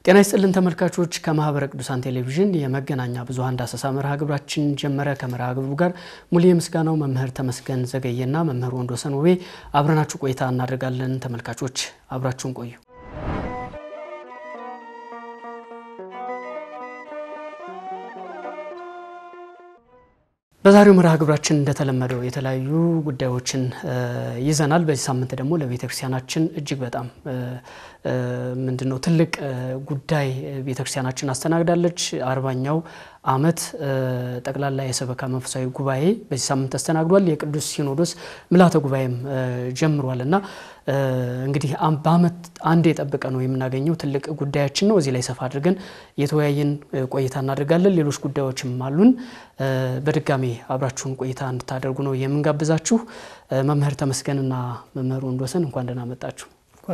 ጤና ይስጥልን ተመልካቾች፣ ከማህበረ ቅዱሳን ቴሌቪዥን የመገናኛ ብዙኃን ዳሰሳ መርሃ ግብራችን ጀመረ። ከመርሃ ግብሩ ጋር ሙሉ የምስጋናው መምህር ተመስገን ዘገየና መምህር ወንዶሰን ውቤ አብረናችሁ ቆይታ እናደርጋለን። ተመልካቾች አብራችሁን ቆዩ። በዛሬው መርሃ ግብራችን እንደተለመደው የተለያዩ ጉዳዮችን ይዘናል። በዚህ ሳምንት ደግሞ ለቤተ ክርስቲያናችን እጅግ በጣም ምንድነው ትልቅ ጉዳይ ቤተ ክርስቲያናችን አስተናግዳለች። አርባኛው ዓመት ጠቅላላ የሰበካ መንፈሳዊ ጉባኤ በዚህ ሳምንት ተስተናግዷል። የቅዱስ ሲኖዶስ ምልዓተ ጉባኤም ጀምሯል እና እንግዲህ በዓመት አንድ የጠበቀ ነው የምናገኘው ትልቅ ጉዳያችን ነው። እዚህ ላይ ሰፋ አድርገን የተወያየን ቆይታ እናደርጋለን። ሌሎች ጉዳዮችም አሉን። በድጋሚ አብራችሁን ቆይታ እንድታደርጉ ነው የምንጋብዛችሁ። መምህር ተመስገንና መምህር ወንዶሰን እንኳን ደህና መጣችሁ።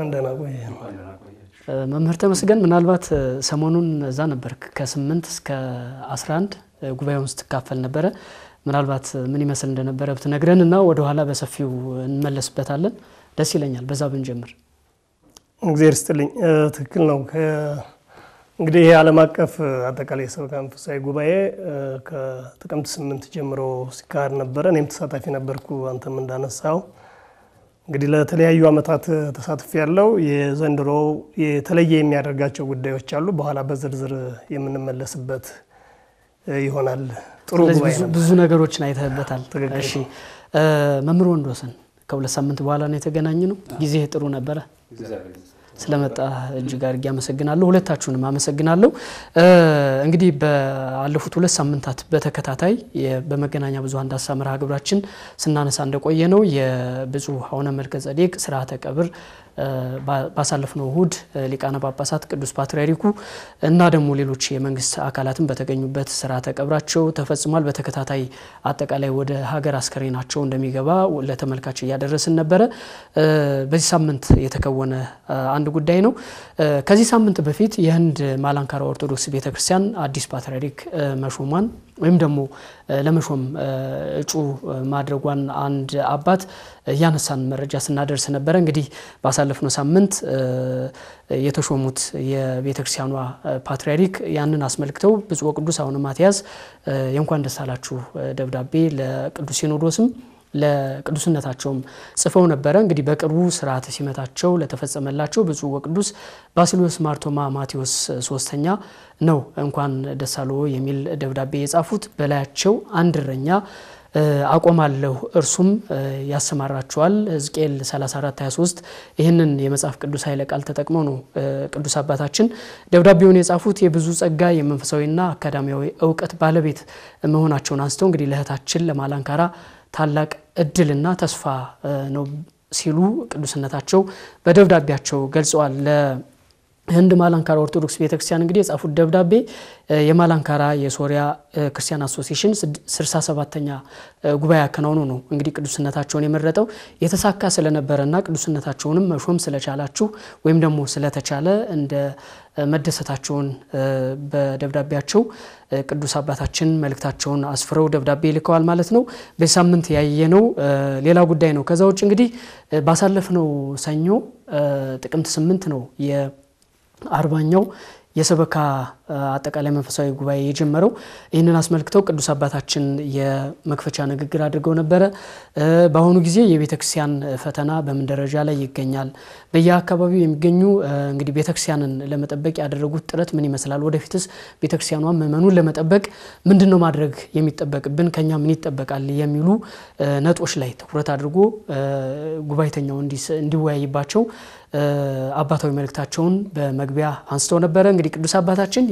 መምህር ተመስገን ምናልባት ሰሞኑን እዛ ነበር ከስምንት እስከ 11 ጉባኤውን ስትካፈል ነበረ። ምናልባት ምን ይመስል እንደነበረ ብትነግረን እና ወደኋላ በሰፊው እንመለስበታለን። ደስ ይለኛል። በዛ ብንጀምር። እግዚአብሔር ይስጥልኝ። ትክክል ነው። እንግዲህ ይህ ዓለም አቀፍ አጠቃላይ የሰበካ መንፈሳዊ ጉባኤ ከጥቅምት ስምንት ጀምሮ ሲካሄድ ነበረ። እኔም ተሳታፊ ነበርኩ። አንተም እንዳነሳው እንግዲህ ለተለያዩ ዓመታት ተሳትፎ ያለው የዘንድሮ የተለየ የሚያደርጋቸው ጉዳዮች አሉ። በኋላ በዝርዝር የምንመለስበት ይሆናል። ጥሩ ጉባኤ ነው። ብዙ ነገሮችን አይተህበታል። እሺ መምህር ወንዶሰን ከሁለት ሳምንት በኋላ ነው የተገናኘ ነው። ጊዜ ጥሩ ነበረ። ስለመጣ እጅግ አድርጌ አመሰግናለሁ። ሁለታችሁንም አመሰግናለሁ። እንግዲህ ባለፉት ሁለት ሳምንታት በተከታታይ በመገናኛ ብዙኃን ዳሰሳ መርሃ ግብራችን ስናነሳ እንደቆየ ነው የብፁዕ አቡነ መልከ ጼዴቅ ስርዓተ ቀብር ባሳለፍነው እሁድ ሊቃነ ጳጳሳት ቅዱስ ፓትርያርኩ እና ደግሞ ሌሎች የመንግስት አካላትን በተገኙበት ስርዓተ ቀብራቸው ተፈጽሟል። በተከታታይ አጠቃላይ ወደ ሀገር አስከሬናቸው እንደሚገባ ለተመልካች እያደረስን ነበረ። በዚህ ሳምንት የተከወነ አንድ ጉዳይ ነው። ከዚህ ሳምንት በፊት የህንድ ማላንካራ ኦርቶዶክስ ቤተክርስቲያን አዲስ ፓትርያርክ መሾሟን ወይም ደግሞ ለመሾም እጩ ማድረጓን አንድ አባት እያነሳን መረጃ ስናደርስ ነበረ። እንግዲህ ባሳለፍነው ሳምንት የተሾሙት የቤተ ክርስቲያኗ ፓትርያርክ ያንን አስመልክተው ብፁዕ ወቅዱስ አቡነ ማትያስ የእንኳን ደስ አላችሁ ደብዳቤ ለቅዱስ ሲኖዶስም ለቅዱስነታቸውም ጽፈው ነበረ። እንግዲህ በቅርቡ ስርዓተ ሲመታቸው ለተፈጸመላቸው ብፁዕ ወቅዱስ ባስልዮስ ማርቶማ ማቴዎስ ሶስተኛ ነው እንኳን ደስ አሎ የሚል ደብዳቤ የጻፉት። በላያቸው አንድ እረኛ አቆማለሁ እርሱም ያሰማራቸዋል። ሕዝቅኤል 34 23 ይህንን የመጽሐፍ ቅዱስ ኃይለ ቃል ተጠቅመው ነው ቅዱስ አባታችን ደብዳቤውን የጻፉት። የብዙ ጸጋ የመንፈሳዊና አካዳሚያዊ እውቀት ባለቤት መሆናቸውን አንስተው እንግዲህ ለእህታችን ለማላንካራ ታላቅ እድልና ተስፋ ነው ሲሉ ቅዱስነታቸው በደብዳቤያቸው ገልጸዋል። ለህንድ ማላንካራ ኦርቶዶክስ ቤተክርስቲያን እንግዲህ የጻፉት ደብዳቤ የማላንካራ የሶሪያ ክርስቲያን አሶሲሽን 67ተኛ ጉባኤ አከናውኖ ነው እንግዲህ ቅዱስነታቸውን የመረጠው የተሳካ ስለነበረና ቅዱስነታቸውንም መሾም ስለቻላችሁ ወይም ደግሞ ስለተቻለ እንደ መደሰታቸውን በደብዳቤያቸው ቅዱስ አባታችን መልእክታቸውን አስፍረው ደብዳቤ ልከዋል ማለት ነው። በዚህ ሳምንት ያየነው ሌላ ጉዳይ ነው። ከዛ ውጭ እንግዲህ ባሳለፍነው ሰኞ ጥቅምት ስምንት ነው የአርባኛው የሰበካ አጠቃላይ መንፈሳዊ ጉባኤ የጀመረው። ይህንን አስመልክተው ቅዱስ አባታችን የመክፈቻ ንግግር አድርገው ነበረ። በአሁኑ ጊዜ የቤተ ክርስቲያን ፈተና በምን ደረጃ ላይ ይገኛል? በየአካባቢው የሚገኙ እንግዲህ ቤተ ክርስቲያንን ለመጠበቅ ያደረጉት ጥረት ምን ይመስላል? ወደፊትስ ቤተ ክርስቲያኗ ምዕመኑን ለመጠበቅ ምንድን ነው ማድረግ የሚጠበቅብን? ከኛ ምን ይጠበቃል? የሚሉ ነጥቦች ላይ ትኩረት አድርጎ ጉባኤተኛው እንዲወያይባቸው አባታዊ መልእክታቸውን በመግቢያ አንስተው ነበረ። እንግዲህ ቅዱስ አባታችን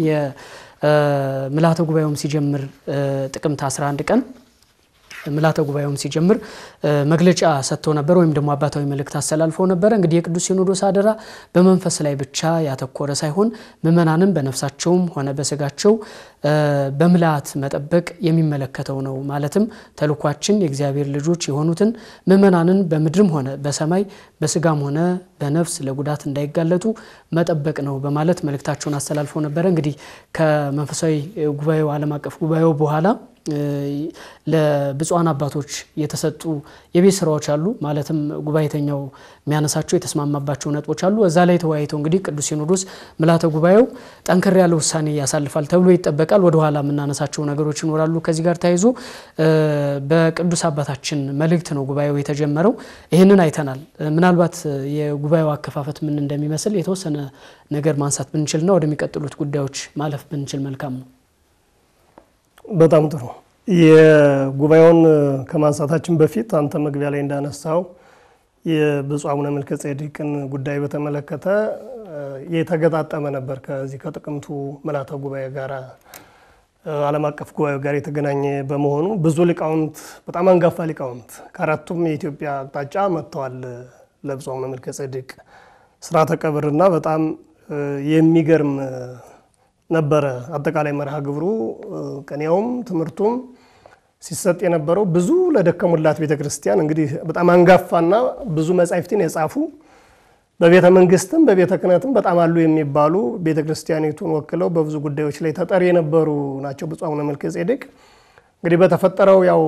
የምልዓተ ጉባኤውም ሲጀምር ጥቅምት 11 ቀን ምልዓተ ጉባኤውም ሲጀምር መግለጫ ሰጥተው ነበር፣ ወይም ደግሞ አባታዊ መልእክት አስተላልፈው ነበረ። እንግዲህ የቅዱስ ሲኖዶስ አደራ በመንፈስ ላይ ብቻ ያተኮረ ሳይሆን ምእመናንን በነፍሳቸውም ሆነ በስጋቸው በምልዓት መጠበቅ የሚመለከተው ነው። ማለትም ተልኳችን የእግዚአብሔር ልጆች የሆኑትን ምእመናንን በምድርም ሆነ በሰማይ በስጋም ሆነ በነፍስ ለጉዳት እንዳይጋለጡ መጠበቅ ነው በማለት መልእክታቸውን አስተላልፈው ነበረ። እንግዲህ ከመንፈሳዊ ጉባኤው ዓለም አቀፍ ጉባኤው በኋላ ለብፁዓን አባቶች የተሰጡ የቤት ስራዎች አሉ። ማለትም ጉባኤተኛው የሚያነሳቸው የተስማማባቸው ነጥቦች አሉ። እዛ ላይ ተወያይተው እንግዲህ ቅዱስ ሲኖዶስ ምልዓተ ጉባኤው ጠንከር ያለ ውሳኔ ያሳልፋል ተብሎ ይጠበቃል። ወደኋላ የምናነሳቸው ነገሮች ይኖራሉ። ከዚህ ጋር ተያይዞ በቅዱስ አባታችን መልእክት ነው ጉባኤው የተጀመረው። ይህንን አይተናል። ምናልባት የጉባኤው አከፋፈት ምን እንደሚመስል የተወሰነ ነገር ማንሳት ብንችልና ወደሚቀጥሉት ጉዳዮች ማለፍ ብንችል መልካም ነው። በጣም ጥሩ። የጉባኤውን ከማንሳታችን በፊት አንተ መግቢያ ላይ እንዳነሳው የብፁዕ አቡነ መልከ ጼዴቅን ጉዳይ በተመለከተ የተገጣጠመ ነበር ከዚህ ከጥቅምቱ ምልዓተ ጉባኤ ጋር ዓለም አቀፍ ጉባኤ ጋር የተገናኘ በመሆኑ ብዙ ሊቃውንት በጣም አንጋፋ ሊቃውንት ከአራቱም የኢትዮጵያ አቅጣጫ መጥተዋል ለብፁዕ አቡነ መልከ ጼዴቅ ስርዓተ ቀብርና በጣም የሚገርም ነበረ። አጠቃላይ መርሃ ግብሩ ቅኔውም ትምህርቱም ሲሰጥ የነበረው ብዙ ለደከሙላት ቤተ ክርስቲያን እንግዲህ በጣም አንጋፋና ብዙ መጻሕፍትን የጻፉ በቤተ መንግስትም በቤተ ክህነትም በጣም አሉ የሚባሉ ቤተ ክርስቲያኒቱን ወክለው በብዙ ጉዳዮች ላይ ተጠሪ የነበሩ ናቸው ብፁዕ አቡነ መልከ ጼዴቅ። እንግዲህ በተፈጠረው ያው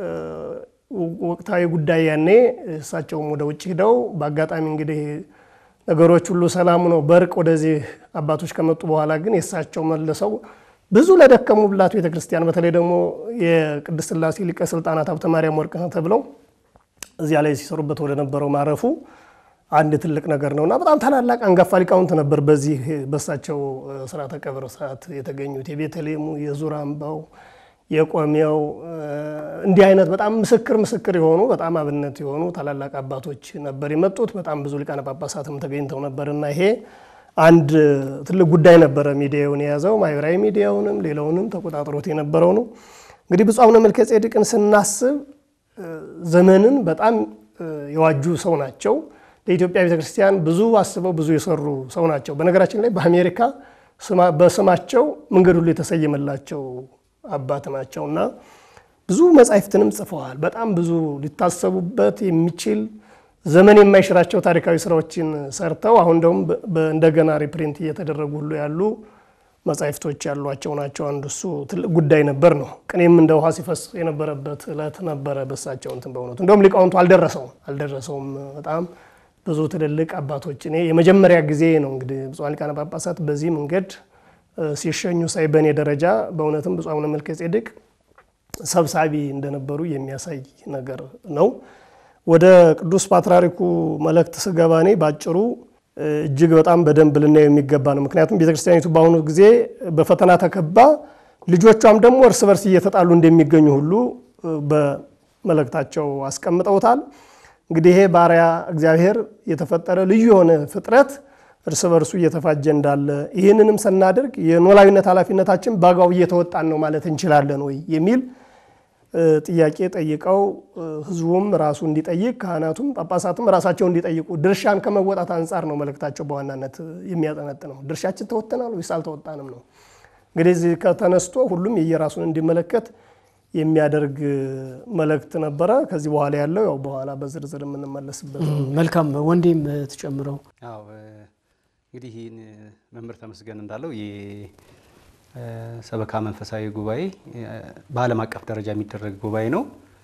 ወቅታዊ ጉዳይ ያኔ እሳቸውም ወደ ውጭ ሂደው በአጋጣሚ እንግዲህ ነገሮች ሁሉ ሰላም ነው በእርቅ ወደዚህ አባቶች ከመጡ በኋላ ግን የእሳቸው መልሰው ብዙ ለደከሙላት ቤተ ክርስቲያን በተለይ ደግሞ የቅድስት ሥላሴ ሊቀ ስልጣናት ሀብተ ማርያም ወርቅነህ ተብለው እዚያ ላይ ሲሰሩበት ወደ ነበረው ማረፉ አንድ ትልቅ ነገር ነው እና በጣም ታላላቅ አንጋፋ ሊቃውንት ነበር በዚህ በእሳቸው ስርዓተ ቀብር ሰዓት የተገኙት የቤተልሔሙ፣ የዙር አምባው፣ የቆሜው እንዲህ አይነት በጣም ምስክር ምስክር የሆኑ በጣም አብነት የሆኑ ታላላቅ አባቶች ነበር የመጡት። በጣም ብዙ ሊቃነ ጳጳሳትም ተገኝተው ነበር እና ይሄ አንድ ትልቅ ጉዳይ ነበረ ሚዲያውን የያዘው ማህበራዊ ሚዲያውንም ሌላውንም ተቆጣጥሮት የነበረው ነው። እንግዲህ ብፁዕ አቡነ መልከ ጼዴቅን ስናስብ ዘመንን በጣም የዋጁ ሰው ናቸው። ለኢትዮጵያ ቤተክርስቲያን ብዙ አስበው ብዙ የሰሩ ሰው ናቸው። በነገራችን ላይ በአሜሪካ በስማቸው መንገድ ሁሉ የተሰየመላቸው አባት ናቸው እና ብዙ መጻሕፍትንም ጽፈዋል። በጣም ብዙ ሊታሰቡበት የሚችል ዘመን የማይሽራቸው ታሪካዊ ስራዎችን ሰርተው አሁን ደግሞ እንደገና ሪፕሪንት እየተደረጉ ሁሉ ያሉ መጻሕፍቶች ያሏቸው ናቸው። አንዱ እሱ ትልቅ ጉዳይ ነበር ነው። ቅኔም እንደ ውሃ ሲፈስ የነበረበት እለት ነበረ በሳቸው እንትን በእውነቱ እንደውም ሊቃውንቱ አልደረሰውም አልደረሰውም በጣም ብዙ ትልልቅ አባቶች እኔ የመጀመሪያ ጊዜ ነው እንግዲህ ብፁዓን ሊቃነ ጳጳሳት በዚህ መንገድ ሲሸኙ ሳይ በእኔ ደረጃ በእውነትም ብፁዕ አቡነ መልከ ጼዴቅ ሰብሳቢ እንደነበሩ የሚያሳይ ነገር ነው። ወደ ቅዱስ ፓትርያርኩ መልእክት ስገባ እኔ ባጭሩ እጅግ በጣም በደንብ ልናየው የሚገባ ነው። ምክንያቱም ቤተክርስቲያኒቱ በአሁኑ ጊዜ በፈተና ተከባ ልጆቿም ደግሞ እርስ በርስ እየተጣሉ እንደሚገኙ ሁሉ በመልእክታቸው አስቀምጠውታል። እንግዲህ ይሄ ባሪያ እግዚአብሔር የተፈጠረ ልዩ የሆነ ፍጥረት እርስ በርሱ እየተፋጀ እንዳለ ይህንንም ስናደርግ የኖላዊነት ኃላፊነታችን በአግባቡ እየተወጣን ነው ማለት እንችላለን ወይ የሚል ጥያቄ ጠይቀው ሕዝቡም ራሱ እንዲጠይቅ ካህናቱም ጳጳሳቱም ራሳቸው እንዲጠይቁ ድርሻን ከመወጣት አንጻር ነው መልእክታቸው በዋናነት የሚያጠነጥነው። ድርሻችን ተወጥተናል ወይስ አልተወጣንም ነው። እንግዲህ እዚህ ከተነስቶ ሁሉም የየራሱን እንዲመለከት የሚያደርግ መልእክት ነበረ። ከዚህ በኋላ ያለው ያው በኋላ በዝርዝር የምንመለስበት ነው። መልካም ወንዴም ትጨምረው። አዎ እንግዲህ ይህን መምህር ተመስገን እንዳለው የሰበካ መንፈሳዊ ጉባኤ በዓለም አቀፍ ደረጃ የሚደረግ ጉባኤ ነው።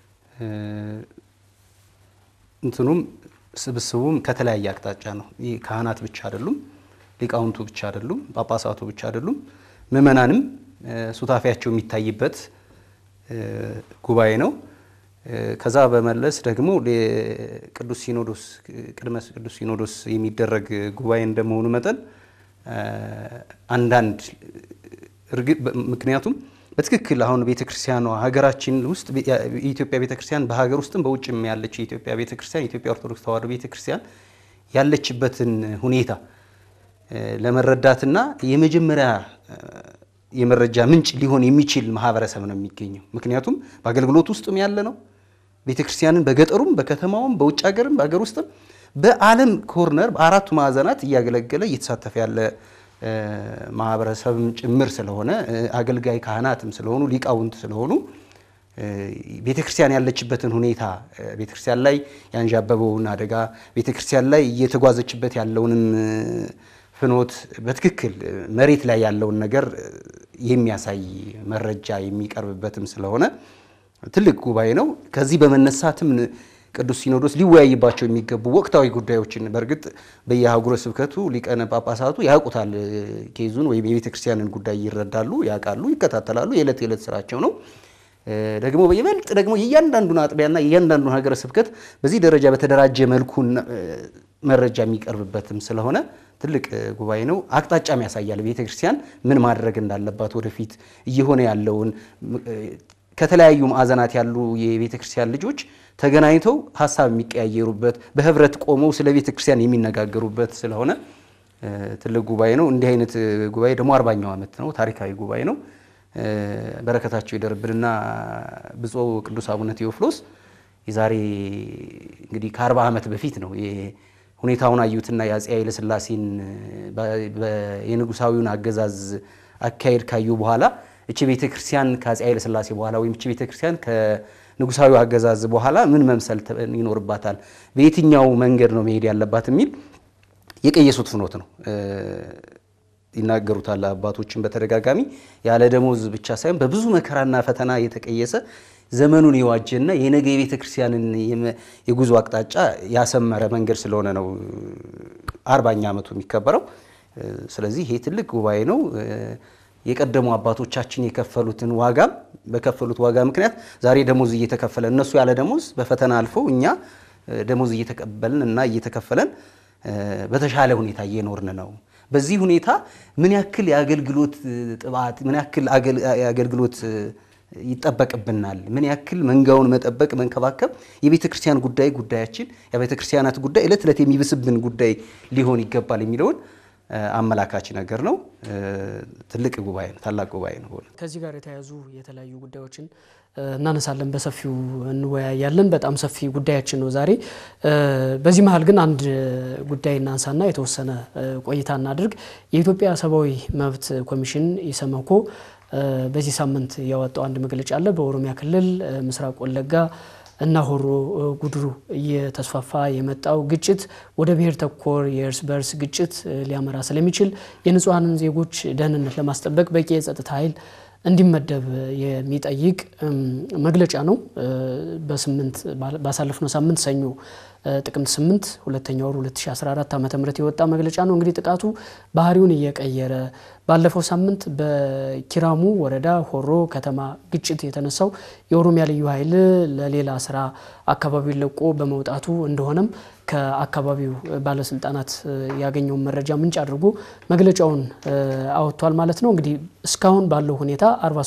እንትኑም ስብስቡም ከተለያየ አቅጣጫ ነው። ይህ ካህናት ብቻ አይደሉም፣ ሊቃውንቱ ብቻ አይደሉም፣ ጳጳሳቱ ብቻ አይደሉም፣ ምዕመናንም ሱታፊያቸው የሚታይበት ጉባኤ ነው። ከዛ በመለስ ደግሞ ቅዱስ ሲኖዶስ ቅድመ ቅዱስ ሲኖዶስ የሚደረግ ጉባኤ እንደመሆኑ መጠን አንዳንድ ምክንያቱም በትክክል አሁን ቤተክርስቲያኗ ሀገራችን ውስጥ የኢትዮጵያ ቤተክርስቲያን በሀገር ውስጥም በውጭም ያለች የኢትዮጵያ ቤተክርስቲያን የኢትዮጵያ ኦርቶዶክስ ተዋሕዶ ቤተክርስቲያን ያለችበትን ሁኔታ ለመረዳትና የመጀመሪያ የመረጃ ምንጭ ሊሆን የሚችል ማህበረሰብ ነው የሚገኘው። ምክንያቱም በአገልግሎት ውስጥም ያለ ነው። ቤተክርስቲያንን በገጠሩም በከተማውም በውጭ ሀገርም በሀገር ውስጥም በዓለም ኮርነር በአራቱ ማዕዘናት እያገለገለ እየተሳተፈ ያለ ማህበረሰብም ጭምር ስለሆነ አገልጋይ ካህናትም ስለሆኑ ሊቃውንት ስለሆኑ ቤተክርስቲያን ያለችበትን ሁኔታ ቤተክርስቲያን ላይ ያንዣበበውን አደጋ ቤተክርስቲያን ላይ እየተጓዘችበት ያለውንም ፍኖት በትክክል መሬት ላይ ያለውን ነገር የሚያሳይ መረጃ የሚቀርብበትም ስለሆነ ትልቅ ጉባኤ ነው። ከዚህ በመነሳትም ቅዱስ ሲኖዶስ ሊወያይባቸው የሚገቡ ወቅታዊ ጉዳዮችን በእርግጥ በየአህጉረ ስብከቱ ሊቃነ ጳጳሳቱ ያውቁታል። ኬዙን ወይም የቤተ ክርስቲያንን ጉዳይ ይረዳሉ፣ ያውቃሉ፣ ይከታተላሉ። የዕለት የዕለት ስራቸው ነው። ደግሞ በይበልጥ ደግሞ የእያንዳንዱን አጥቢያና የእያንዳንዱን ሀገረ ስብከት በዚህ ደረጃ በተደራጀ መልኩ መረጃ የሚቀርብበትም ስለሆነ ትልቅ ጉባኤ ነው። አቅጣጫም ያሳያል። ቤተ ክርስቲያን ምን ማድረግ እንዳለባት ወደፊት እየሆነ ያለውን ከተለያዩ ማዕዘናት ያሉ የቤተ ክርስቲያን ልጆች ተገናኝተው ሀሳብ የሚቀያየሩበት በህብረት ቆመው ስለ ቤተ ክርስቲያን የሚነጋገሩበት ስለሆነ ትልቅ ጉባኤ ነው። እንዲህ አይነት ጉባኤ ደግሞ አርባኛው ዓመት ነው። ታሪካዊ ጉባኤ ነው። በረከታቸው ይደርብንና ብፁዕ ቅዱስ አቡነ ቴዎፍሎስ የዛሬ እንግዲህ ከአርባ ዓመት በፊት ነው ሁኔታውን አዩትና የአፄ ኃይለ ሥላሴን የንጉሳዊውን አገዛዝ አካሄድ ካዩ በኋላ እቺ ቤተ ክርስቲያን ከአፄ ኃይለ ሥላሴ በኋላ ወይም እቺ ቤተ ክርስቲያን ከንጉሳዊ አገዛዝ በኋላ ምን መምሰል ይኖርባታል፣ በየትኛው መንገድ ነው መሄድ ያለባት የሚል የቀየሱት ፍኖት ነው ይናገሩታል። አባቶችን በተደጋጋሚ ያለ ደሞዝ ብቻ ሳይሆን በብዙ መከራና ፈተና የተቀየሰ ዘመኑን የዋጀና የነገ የቤተ ክርስቲያንን የጉዞ አቅጣጫ ያሰመረ መንገድ ስለሆነ ነው አርባኛ ዓመቱ የሚከበረው። ስለዚህ ይሄ ትልቅ ጉባኤ ነው። የቀደሙ አባቶቻችን የከፈሉትን ዋጋም በከፈሉት ዋጋ ምክንያት ዛሬ ደሞዝ እየተከፈለ እነሱ ያለ ደሞዝ በፈተና አልፈው እኛ ደሞዝ እየተቀበልን እና እየተከፈለን በተሻለ ሁኔታ እየኖርን ነው። በዚህ ሁኔታ ምን ያክል የአገልግሎት ጥባት ምን ያክል የአገልግሎት ይጠበቅብናል፣ ምን ያክል መንጋውን መጠበቅ መንከባከብ የቤተ ክርስቲያን ጉዳይ ጉዳያችን የቤተ ክርስቲያናት ጉዳይ ዕለት ዕለት የሚብስብን ጉዳይ ሊሆን ይገባል የሚለውን አመላካች ነገር ነው። ትልቅ ጉባኤ ነው። ታላቅ ጉባኤ ነው። ከዚህ ጋር የተያያዙ የተለያዩ ጉዳዮችን እናነሳለን፣ በሰፊው እንወያያለን። በጣም ሰፊ ጉዳያችን ነው ዛሬ። በዚህ መሀል ግን አንድ ጉዳይ እናንሳና የተወሰነ ቆይታ እናድርግ። የኢትዮጵያ ሰብአዊ መብት ኮሚሽን ኢሰመኮ በዚህ ሳምንት ያወጣው አንድ መግለጫ አለ። በኦሮሚያ ክልል ምስራቅ ወለጋ እና ሆሮ ጉድሩ እየተስፋፋ የመጣው ግጭት ወደ ብሔር ተኮር የእርስ በርስ ግጭት ሊያመራ ስለሚችል የንጹሐንን ዜጎች ደህንነት ለማስጠበቅ በቂ የጸጥታ ኃይል እንዲመደብ የሚጠይቅ መግለጫ ነው። በስምንት ባሳለፍነው ሳምንት ሰኞ ጥቅምት 8 ሁለተኛ ወር 2014 ዓ ም የወጣ መግለጫ ነው። እንግዲህ ጥቃቱ ባህሪውን እየቀየረ ባለፈው ሳምንት በኪራሙ ወረዳ ሆሮ ከተማ ግጭት የተነሳው የኦሮሚያ ልዩ ኃይል ለሌላ ስራ አካባቢውን ለቆ በመውጣቱ እንደሆነም ከአካባቢው ባለስልጣናት ያገኘውን መረጃ ምንጭ አድርጎ መግለጫውን አወጥቷል ማለት ነው። እንግዲህ እስካሁን ባለው ሁኔታ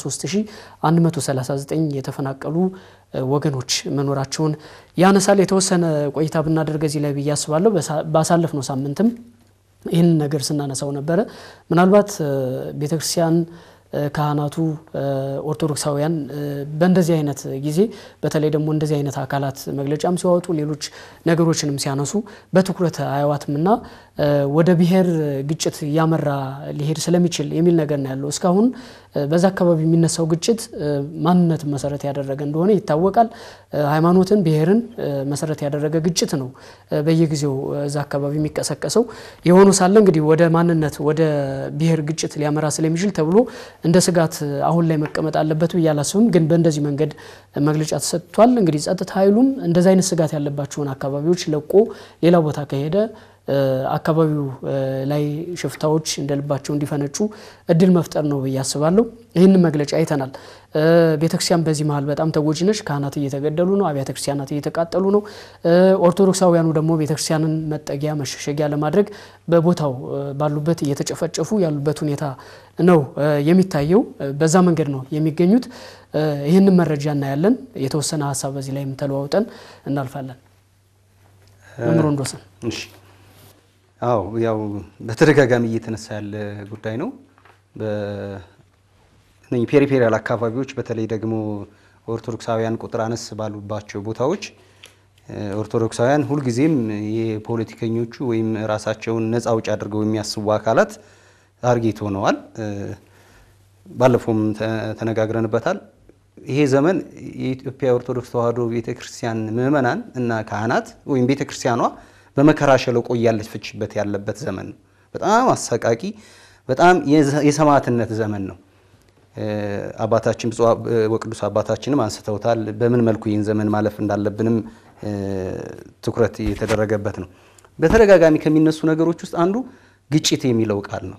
43139 የተፈናቀሉ ወገኖች መኖራቸውን ያነሳል። የተወሰነ ቆይታ ብናደርግ እዚህ ላይ ብዬ አስባለሁ። ባሳለፍነው ሳምንትም ይህንን ነገር ስናነሳው ነበረ። ምናልባት ቤተክርስቲያን ካህናቱ ኦርቶዶክሳውያን በእንደዚህ አይነት ጊዜ በተለይ ደግሞ እንደዚህ አይነት አካላት መግለጫም ሲያወጡ ሌሎች ነገሮችንም ሲያነሱ በትኩረት አያዋትምና ወደ ብሔር ግጭት እያመራ ሊሄድ ስለሚችል የሚል ነገር ነው ያለው። እስካሁን በዛ አካባቢ የሚነሳው ግጭት ማንነትን መሰረት ያደረገ እንደሆነ ይታወቃል። ሃይማኖትን፣ ብሔርን መሰረት ያደረገ ግጭት ነው በየጊዜው እዛ አካባቢ የሚቀሰቀሰው። የሆኑ ሳለ እንግዲህ ወደ ማንነት ወደ ብሔር ግጭት ሊያመራ ስለሚችል ተብሎ እንደ ስጋት አሁን ላይ መቀመጥ አለበት ብዬ አላስብም። ግን በእንደዚህ መንገድ መግለጫ ተሰጥቷል። እንግዲህ ጸጥታ ኃይሉም እንደዚህ አይነት ስጋት ያለባቸውን አካባቢዎች ለቆ ሌላ ቦታ ከሄደ አካባቢው ላይ ሽፍታዎች እንደ ልባቸው እንዲፈነጩ እድል መፍጠር ነው ብዬ አስባለሁ። ይህንን መግለጫ አይተናል። ቤተክርስቲያን በዚህ መሀል በጣም ተጎጂ ነች። ካህናት እየተገደሉ ነው። አብያተ ክርስቲያናት እየተቃጠሉ ነው። ኦርቶዶክሳውያኑ ደግሞ ቤተክርስቲያንን መጠጊያ መሸሸጊያ ለማድረግ በቦታው ባሉበት እየተጨፈጨፉ ያሉበት ሁኔታ ነው የሚታየው። በዛ መንገድ ነው የሚገኙት። ይህንን መረጃ እናያለን። የተወሰነ ሀሳብ በዚህ ላይም ተለዋውጠን እናልፋለን። መምህር ወንዶሰን አዎ ያው በተደጋጋሚ እየተነሳ ያለ ጉዳይ ነው። ፔሪፌሪያል አካባቢዎች በተለይ ደግሞ ኦርቶዶክሳውያን ቁጥር አነስ ባሉባቸው ቦታዎች ኦርቶዶክሳውያን ሁልጊዜም የፖለቲከኞቹ ወይም ራሳቸውን ነፃ አውጭ አድርገው የሚያስቡ አካላት ታርጌት ሆነዋል። ባለፈውም ተነጋግረንበታል። ይሄ ዘመን የኢትዮጵያ ኦርቶዶክስ ተዋሕዶ ቤተክርስቲያን ምዕመናን እና ካህናት ወይም ቤተክርስቲያኗ በመከራ ሸለቆ እያለፈችበት ያለበት ዘመን ነው። በጣም አሰቃቂ፣ በጣም የሰማዕትነት ዘመን ነው። አባታችን ብፁዕ ወቅዱስ አባታችንም አንስተውታል። በምን መልኩ ይህን ዘመን ማለፍ እንዳለብንም ትኩረት የተደረገበት ነው። በተደጋጋሚ ከሚነሱ ነገሮች ውስጥ አንዱ ግጭት የሚለው ቃል ነው።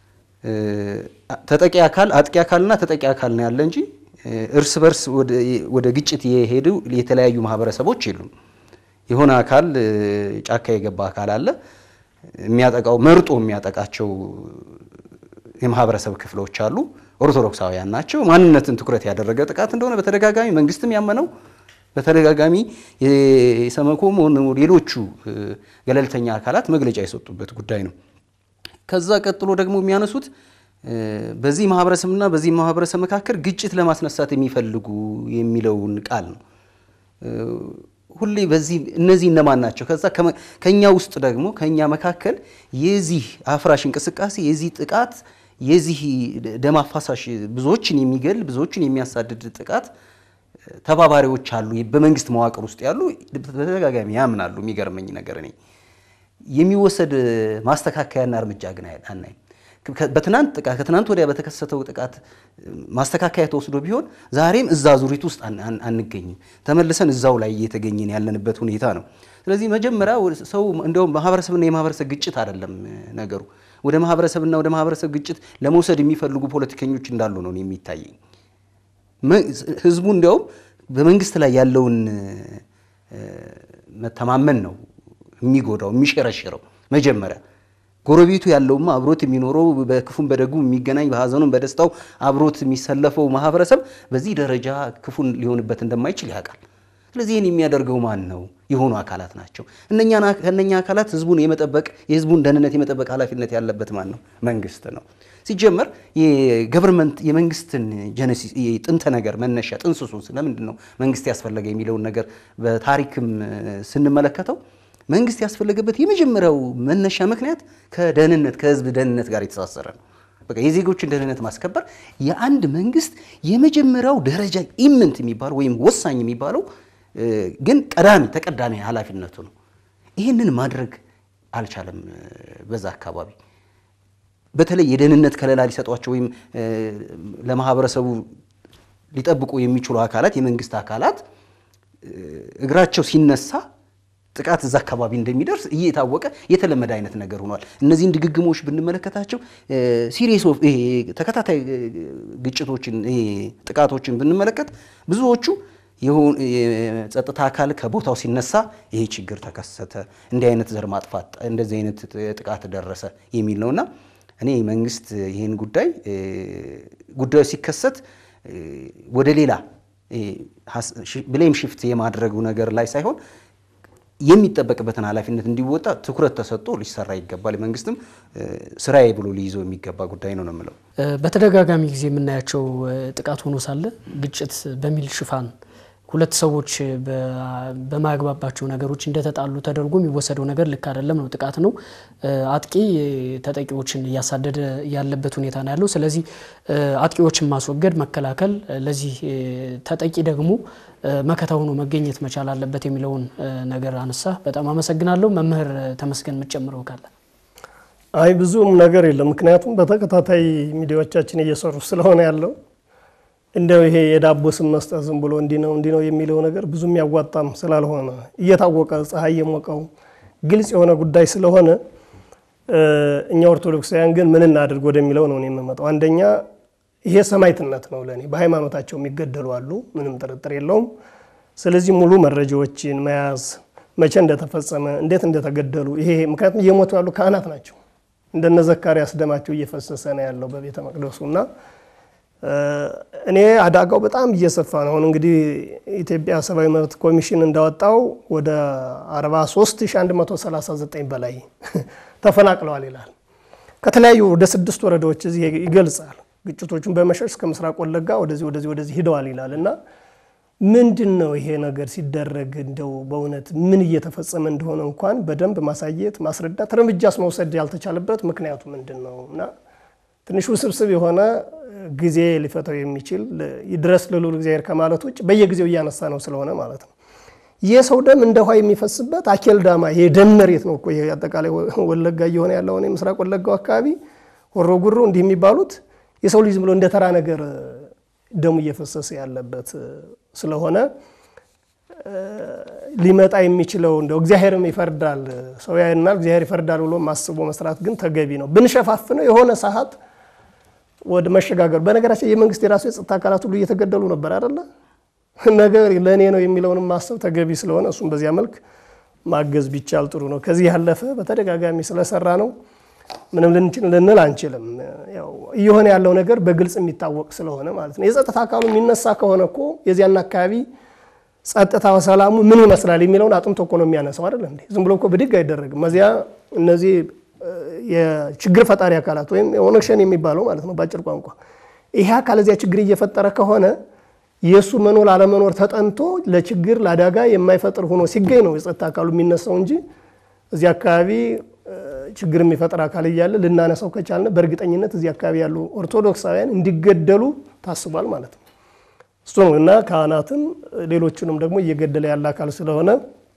ተጠቂ አካል አጥቂ አካልና ተጠቂ አካል ነው ያለ እንጂ እርስ በርስ ወደ ግጭት የሄዱ የተለያዩ ማህበረሰቦች የሉም። የሆነ አካል ጫካ የገባ አካል አለ። የሚያጠቃው መርጦ የሚያጠቃቸው የማህበረሰብ ክፍሎች አሉ። ኦርቶዶክሳውያን ናቸው። ማንነትን ትኩረት ያደረገ ጥቃት እንደሆነ በተደጋጋሚ መንግስትም ያመነው በተደጋጋሚ የሰመኮም ሌሎቹ ገለልተኛ አካላት መግለጫ የሰጡበት ጉዳይ ነው። ከዛ ቀጥሎ ደግሞ የሚያነሱት በዚህ ማህበረሰብና በዚህ ማህበረሰብ መካከል ግጭት ለማስነሳት የሚፈልጉ የሚለውን ቃል ነው። ሁሌ በዚህ እነዚህ እነማን ናቸው? ከዛ ከኛ ውስጥ ደግሞ ከኛ መካከል የዚህ አፍራሽ እንቅስቃሴ የዚህ ጥቃት የዚህ ደም አፋሳሽ ብዙዎችን የሚገል ብዙዎችን የሚያሳድድ ጥቃት ተባባሪዎች አሉ። በመንግስት መዋቅር ውስጥ ያሉ በተደጋጋሚ ያምናሉ። የሚገርመኝ ነገር እኔ የሚወሰድ ማስተካከያና እርምጃ ግን አናይም። በትናንት ጥቃት ከትናንት ወዲያ በተከሰተው ጥቃት ማስተካከያ ተወስዶ ቢሆን ዛሬም እዛ ዙሪት ውስጥ አንገኝም። ተመልሰን እዛው ላይ እየተገኘን ያለንበት ሁኔታ ነው። ስለዚህ መጀመሪያ ሰው እንዲያውም ማህበረሰብና የማህበረሰብ ግጭት አይደለም ነገሩ። ወደ ማህበረሰብና ወደ ማህበረሰብ ግጭት ለመውሰድ የሚፈልጉ ፖለቲከኞች እንዳሉ ነው የሚታየኝ። ህዝቡ እንዲያውም በመንግስት ላይ ያለውን መተማመን ነው የሚጎዳው የሚሸረሽረው መጀመሪያ ጎረቤቱ ያለውማ አብሮት የሚኖረው በክፉም በደጉም የሚገናኝ በሀዘኑም በደስታው አብሮት የሚሰለፈው ማህበረሰብ በዚህ ደረጃ ክፉን ሊሆንበት እንደማይችል ያውቃል። ስለዚህ ይህን የሚያደርገው ማን ነው? የሆኑ አካላት ናቸው። ከእነኛ አካላት ህዝቡን የመጠበቅ የህዝቡን ደህንነት የመጠበቅ ኃላፊነት ያለበት ማን ነው? መንግስት ነው። ሲጀመር የገቨርንመንት የመንግስትን ጀነሲስ ጥንተ ነገር መነሻ ጥንስሱን ስለምንድን ነው መንግስት ያስፈለገ የሚለውን ነገር በታሪክም ስንመለከተው መንግስት ያስፈለገበት የመጀመሪያው መነሻ ምክንያት ከደህንነት ከህዝብ ደህንነት ጋር የተሳሰረ ነው። በቃ የዜጎችን ደህንነት ማስከበር የአንድ መንግስት የመጀመሪያው ደረጃ ኢምንት የሚባለው ወይም ወሳኝ የሚባለው ግን ቀዳሚ ተቀዳሚ ኃላፊነቱ ነው። ይህንን ማድረግ አልቻለም። በዛ አካባቢ በተለይ የደህንነት ከለላ ሊሰጧቸው ወይም ለማህበረሰቡ ሊጠብቁ የሚችሉ አካላት የመንግስት አካላት እግራቸው ሲነሳ ጥቃት እዛ አካባቢ እንደሚደርስ እየታወቀ የተለመደ አይነት ነገር ሆኗል። እነዚህን ድግግሞች ብንመለከታቸው ሲሪየስ ኦፍ ተከታታይ ግጭቶችን ጥቃቶችን ብንመለከት ብዙዎቹ የጸጥታ አካል ከቦታው ሲነሳ ይሄ ችግር ተከሰተ፣ እንዲህ አይነት ዘር ማጥፋት፣ እንደዚህ አይነት ጥቃት ደረሰ የሚል ነውና እኔ መንግስት ይህን ጉዳይ ጉዳዩ ሲከሰት ወደ ሌላ ብሌም ሽፍት የማድረጉ ነገር ላይ ሳይሆን የሚጠበቅበትን ኃላፊነት እንዲወጣ ትኩረት ተሰጥቶ ሊሰራ ይገባል። መንግስትም ስራዬ ብሎ ሊይዘው የሚገባ ጉዳይ ነው ነው የምለው። በተደጋጋሚ ጊዜ የምናያቸው ጥቃት ሆኖ ሳለ ግጭት በሚል ሽፋን ሁለት ሰዎች በማያግባባቸው ነገሮች እንደተጣሉ ተደርጎ የሚወሰደው ነገር ልክ አይደለም ነው። ጥቃት ነው። አጥቂ ተጠቂዎችን እያሳደደ ያለበት ሁኔታ ነው ያለው። ስለዚህ አጥቂዎችን ማስወገድ፣ መከላከል፣ ለዚህ ተጠቂ ደግሞ መከታ ሆኖ መገኘት መቻል አለበት የሚለውን ነገር አነሳ። በጣም አመሰግናለሁ። መምህር ተመስገን የምትጨምረው ካለ? አይ ብዙም ነገር የለም። ምክንያቱም በተከታታይ ሚዲያዎቻችን እየሰሩ ስለሆነ ያለው እንደው ይሄ የዳቦ ስም መስጠት ዝም ብሎ እንዲህ ነው እንዲህ ነው የሚለው ነገር ብዙም ያዋጣም ስላልሆነ እየታወቀ ፀሐይ የሞቀው ግልጽ የሆነ ጉዳይ ስለሆነ እኛ ኦርቶዶክሳውያን ግን ምን እናድርግ ወደሚለው ነው የምመጣው። አንደኛ ይሄ ሰማዕትነት ነው ለእኔ። በሃይማኖታቸው የሚገደሉ አሉ፣ ምንም ጥርጥር የለውም። ስለዚህ ሙሉ መረጃዎችን መያዝ መቼ እንደተፈጸመ እንዴት እንደተገደሉ ይሄ ምክንያቱም እየሞቱ ያሉ ካህናት ናቸው። እንደነ ዘካርያስ ደማቸው እየፈሰሰ ነው ያለው በቤተ መቅደሱ እና እኔ አደጋው በጣም እየሰፋ ነው። አሁን እንግዲህ ኢትዮጵያ ሰብአዊ መብት ኮሚሽን እንዳወጣው ወደ 43139 በላይ ተፈናቅለዋል ይላል። ከተለያዩ ወደ ስድስት ወረዳዎች እዚህ ይገልጻል። ግጭቶቹን በመሸሽ እስከ ምስራቅ ወለጋ ወደዚህ ወደዚህ ወደዚህ ሂደዋል ይላል እና ምንድን ነው ይሄ ነገር ሲደረግ እንደው በእውነት ምን እየተፈጸመ እንደሆነ እንኳን በደንብ ማሳየት ማስረዳት፣ እርምጃስ መውሰድ ያልተቻለበት ምክንያቱ ምንድን ነው እና ትንሽ ውስብስብ የሆነ ጊዜ ሊፈታው የሚችል ድረስ ልዑል እግዚአብሔር ከማለት ውጭ በየጊዜው እያነሳ ነው ስለሆነ ማለት ነው። የሰው ደም እንደ ውሃ የሚፈስበት አኬል ዳማ የደም መሬት ነው እኮ አጠቃላይ ወለጋ እየሆነ ያለውን የምስራቅ ወለጋው አካባቢ ሆሮ ጉሩ እንዲህ የሚባሉት የሰው ልጅ ዝም ብሎ እንደ ተራ ነገር ደሙ እየፈሰሰ ያለበት ስለሆነ ሊመጣ የሚችለው እንደው እግዚአብሔርም ይፈርዳል ሰው ያይናል እግዚአብሔር ይፈርዳል ብሎ ማስቦ መስራት ግን ተገቢ ነው። ብንሸፋፍነው የሆነ ሰዓት ወደ መሸጋገር በነገራችን የመንግስት የራሱ የጸጥታ አካላት ሁሉ እየተገደሉ ነበር አይደለ? ነገር ለእኔ ነው የሚለውንም ማሰብ ተገቢ ስለሆነ እሱም በዚያ መልክ ማገዝ ቢቻል ጥሩ ነው። ከዚህ ያለፈ በተደጋጋሚ ስለሰራ ነው ምንም ልንል አንችልም። ያው እየሆነ ያለው ነገር በግልጽ የሚታወቅ ስለሆነ ማለት ነው። የጸጥታ አካሉ የሚነሳ ከሆነ እኮ የዚያን አካባቢ ጸጥታ ሰላሙ ምን ይመስላል የሚለውን አጥንቶ እኮ ነው የሚያነሳው አይደል እንዴ? ዝም ብሎ እኮ ብድግ አይደረግም። እዚያ እነዚህ የችግር ፈጣሪ አካላት ወይም ኦነግ ሸኔ የሚባለው ማለት ነው በአጭር ቋንቋ ይሄ አካል እዚያ ችግር እየፈጠረ ከሆነ የእሱ መኖር አለመኖር ተጠንቶ ለችግር ለአደጋ የማይፈጥር ሆኖ ሲገኝ ነው የጸጥታ አካሉ የሚነሳው እንጂ እዚህ አካባቢ ችግር የሚፈጥር አካል እያለ ልናነሳው ከቻልን በእርግጠኝነት እዚህ አካባቢ ያሉ ኦርቶዶክሳውያን እንዲገደሉ ታስቧል ማለት ነው። እሱ ነው እና ካህናትን ሌሎቹንም ደግሞ እየገደለ ያለ አካል ስለሆነ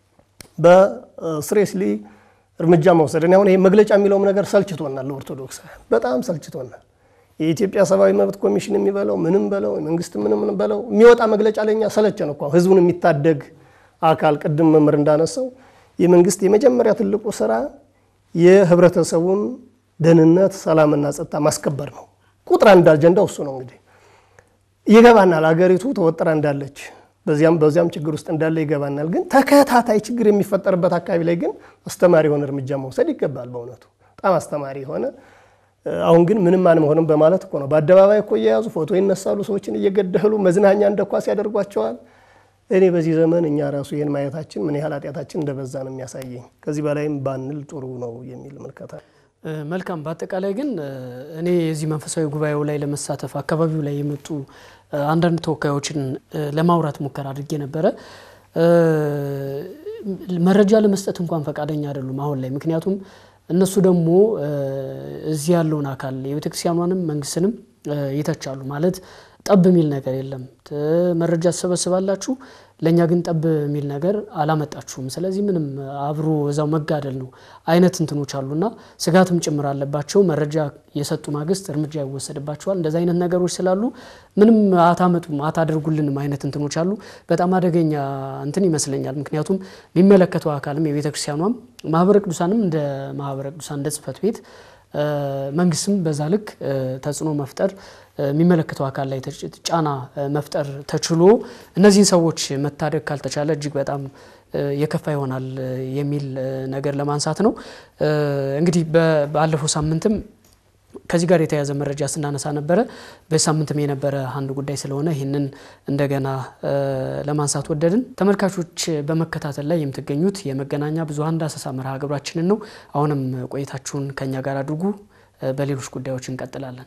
በስሬስሊ እርምጃ መውሰድ እኔ አሁን ይሄ መግለጫ የሚለውም ነገር ሰልችቶናል፣ ለኦርቶዶክሳውያን በጣም ሰልችቶናል። የኢትዮጵያ ሰብአዊ መብት ኮሚሽን የሚበለው ምንም በለው መንግስት ምንም በለው የሚወጣ መግለጫ ለኛ ሰለቸን እኮ ህዝቡን የሚታደግ አካል ቅድም መምህር እንዳነሳው የመንግስት የመጀመሪያ ትልቁ ስራ የህብረተሰቡን ደህንነት ሰላምና ጸጥታ ማስከበር ነው። ቁጥር አንድ አጀንዳው እሱ ነው። እንግዲህ ይገባናል፣ አገሪቱ ተወጥራ እንዳለች በዚያም በዚያም ችግር ውስጥ እንዳለ ይገባናል። ግን ተከታታይ ችግር የሚፈጠርበት አካባቢ ላይ ግን አስተማሪ የሆነ እርምጃ መውሰድ ይገባል። በእውነቱ በጣም አስተማሪ የሆነ አሁን ግን ምንም አንሆንም በማለት እኮ ነው። በአደባባይ እኮ እየያዙ ፎቶ ይነሳሉ፣ ሰዎችን እየገደሉ መዝናኛ እንደ ኳስ ያደርጓቸዋል። እኔ በዚህ ዘመን እኛ ራሱ ይህን ማየታችን ምን ያህል ኃጢአታችን እንደበዛ ነው የሚያሳየኝ። ከዚህ በላይም ባንል ጥሩ ነው የሚል ምልከታ። መልካም። በአጠቃላይ ግን እኔ የዚህ መንፈሳዊ ጉባኤው ላይ ለመሳተፍ አካባቢው ላይ የመጡ አንዳንድ ተወካዮችን ለማውራት ሙከራ አድርጌ ነበረ። መረጃ ለመስጠት እንኳን ፈቃደኛ አይደሉም አሁን ላይ ምክንያቱም እነሱ ደግሞ እዚህ ያለውን አካል የቤተክርስቲያኗንም መንግስትንም ይተቻሉ። ማለት ጠብ የሚል ነገር የለም። መረጃ ትሰበስባላችሁ፣ ለእኛ ግን ጠብ የሚል ነገር አላመጣችሁም። ስለዚህ ምንም አብሮ እዛው መጋደል ነው አይነት እንትኖች አሉና ስጋትም ጭምር አለባቸው። መረጃ የሰጡ ማግስት እርምጃ ይወሰድባቸዋል። እንደዚ አይነት ነገሮች ስላሉ ምንም አታመጡም፣ አታደርጉልንም አይነት እንትኖች አሉ። በጣም አደገኛ እንትን ይመስለኛል። ምክንያቱም የሚመለከተው አካልም የቤተ ክርስቲያኗም ማህበረ ቅዱሳንም እንደ ማህበረ ቅዱሳን እንደ ጽሕፈት ቤት መንግስትም በዛ ልክ ተጽዕኖ መፍጠር የሚመለከተው አካል ላይ ጫና መፍጠር ተችሎ እነዚህን ሰዎች መታደግ ካልተቻለ እጅግ በጣም የከፋ ይሆናል የሚል ነገር ለማንሳት ነው። እንግዲህ ባለፈው ሳምንትም ከዚህ ጋር የተያያዘ መረጃ ስናነሳ ነበረ። በሳምንትም የነበረ አንድ ጉዳይ ስለሆነ ይህንን እንደገና ለማንሳት ወደድን። ተመልካቾች በመከታተል ላይ የምትገኙት የመገናኛ ብዙኃን ዳሰሳ መርሃ ግብራችንን ነው። አሁንም ቆይታችሁን ከኛ ጋር አድርጉ። በሌሎች ጉዳዮች እንቀጥላለን።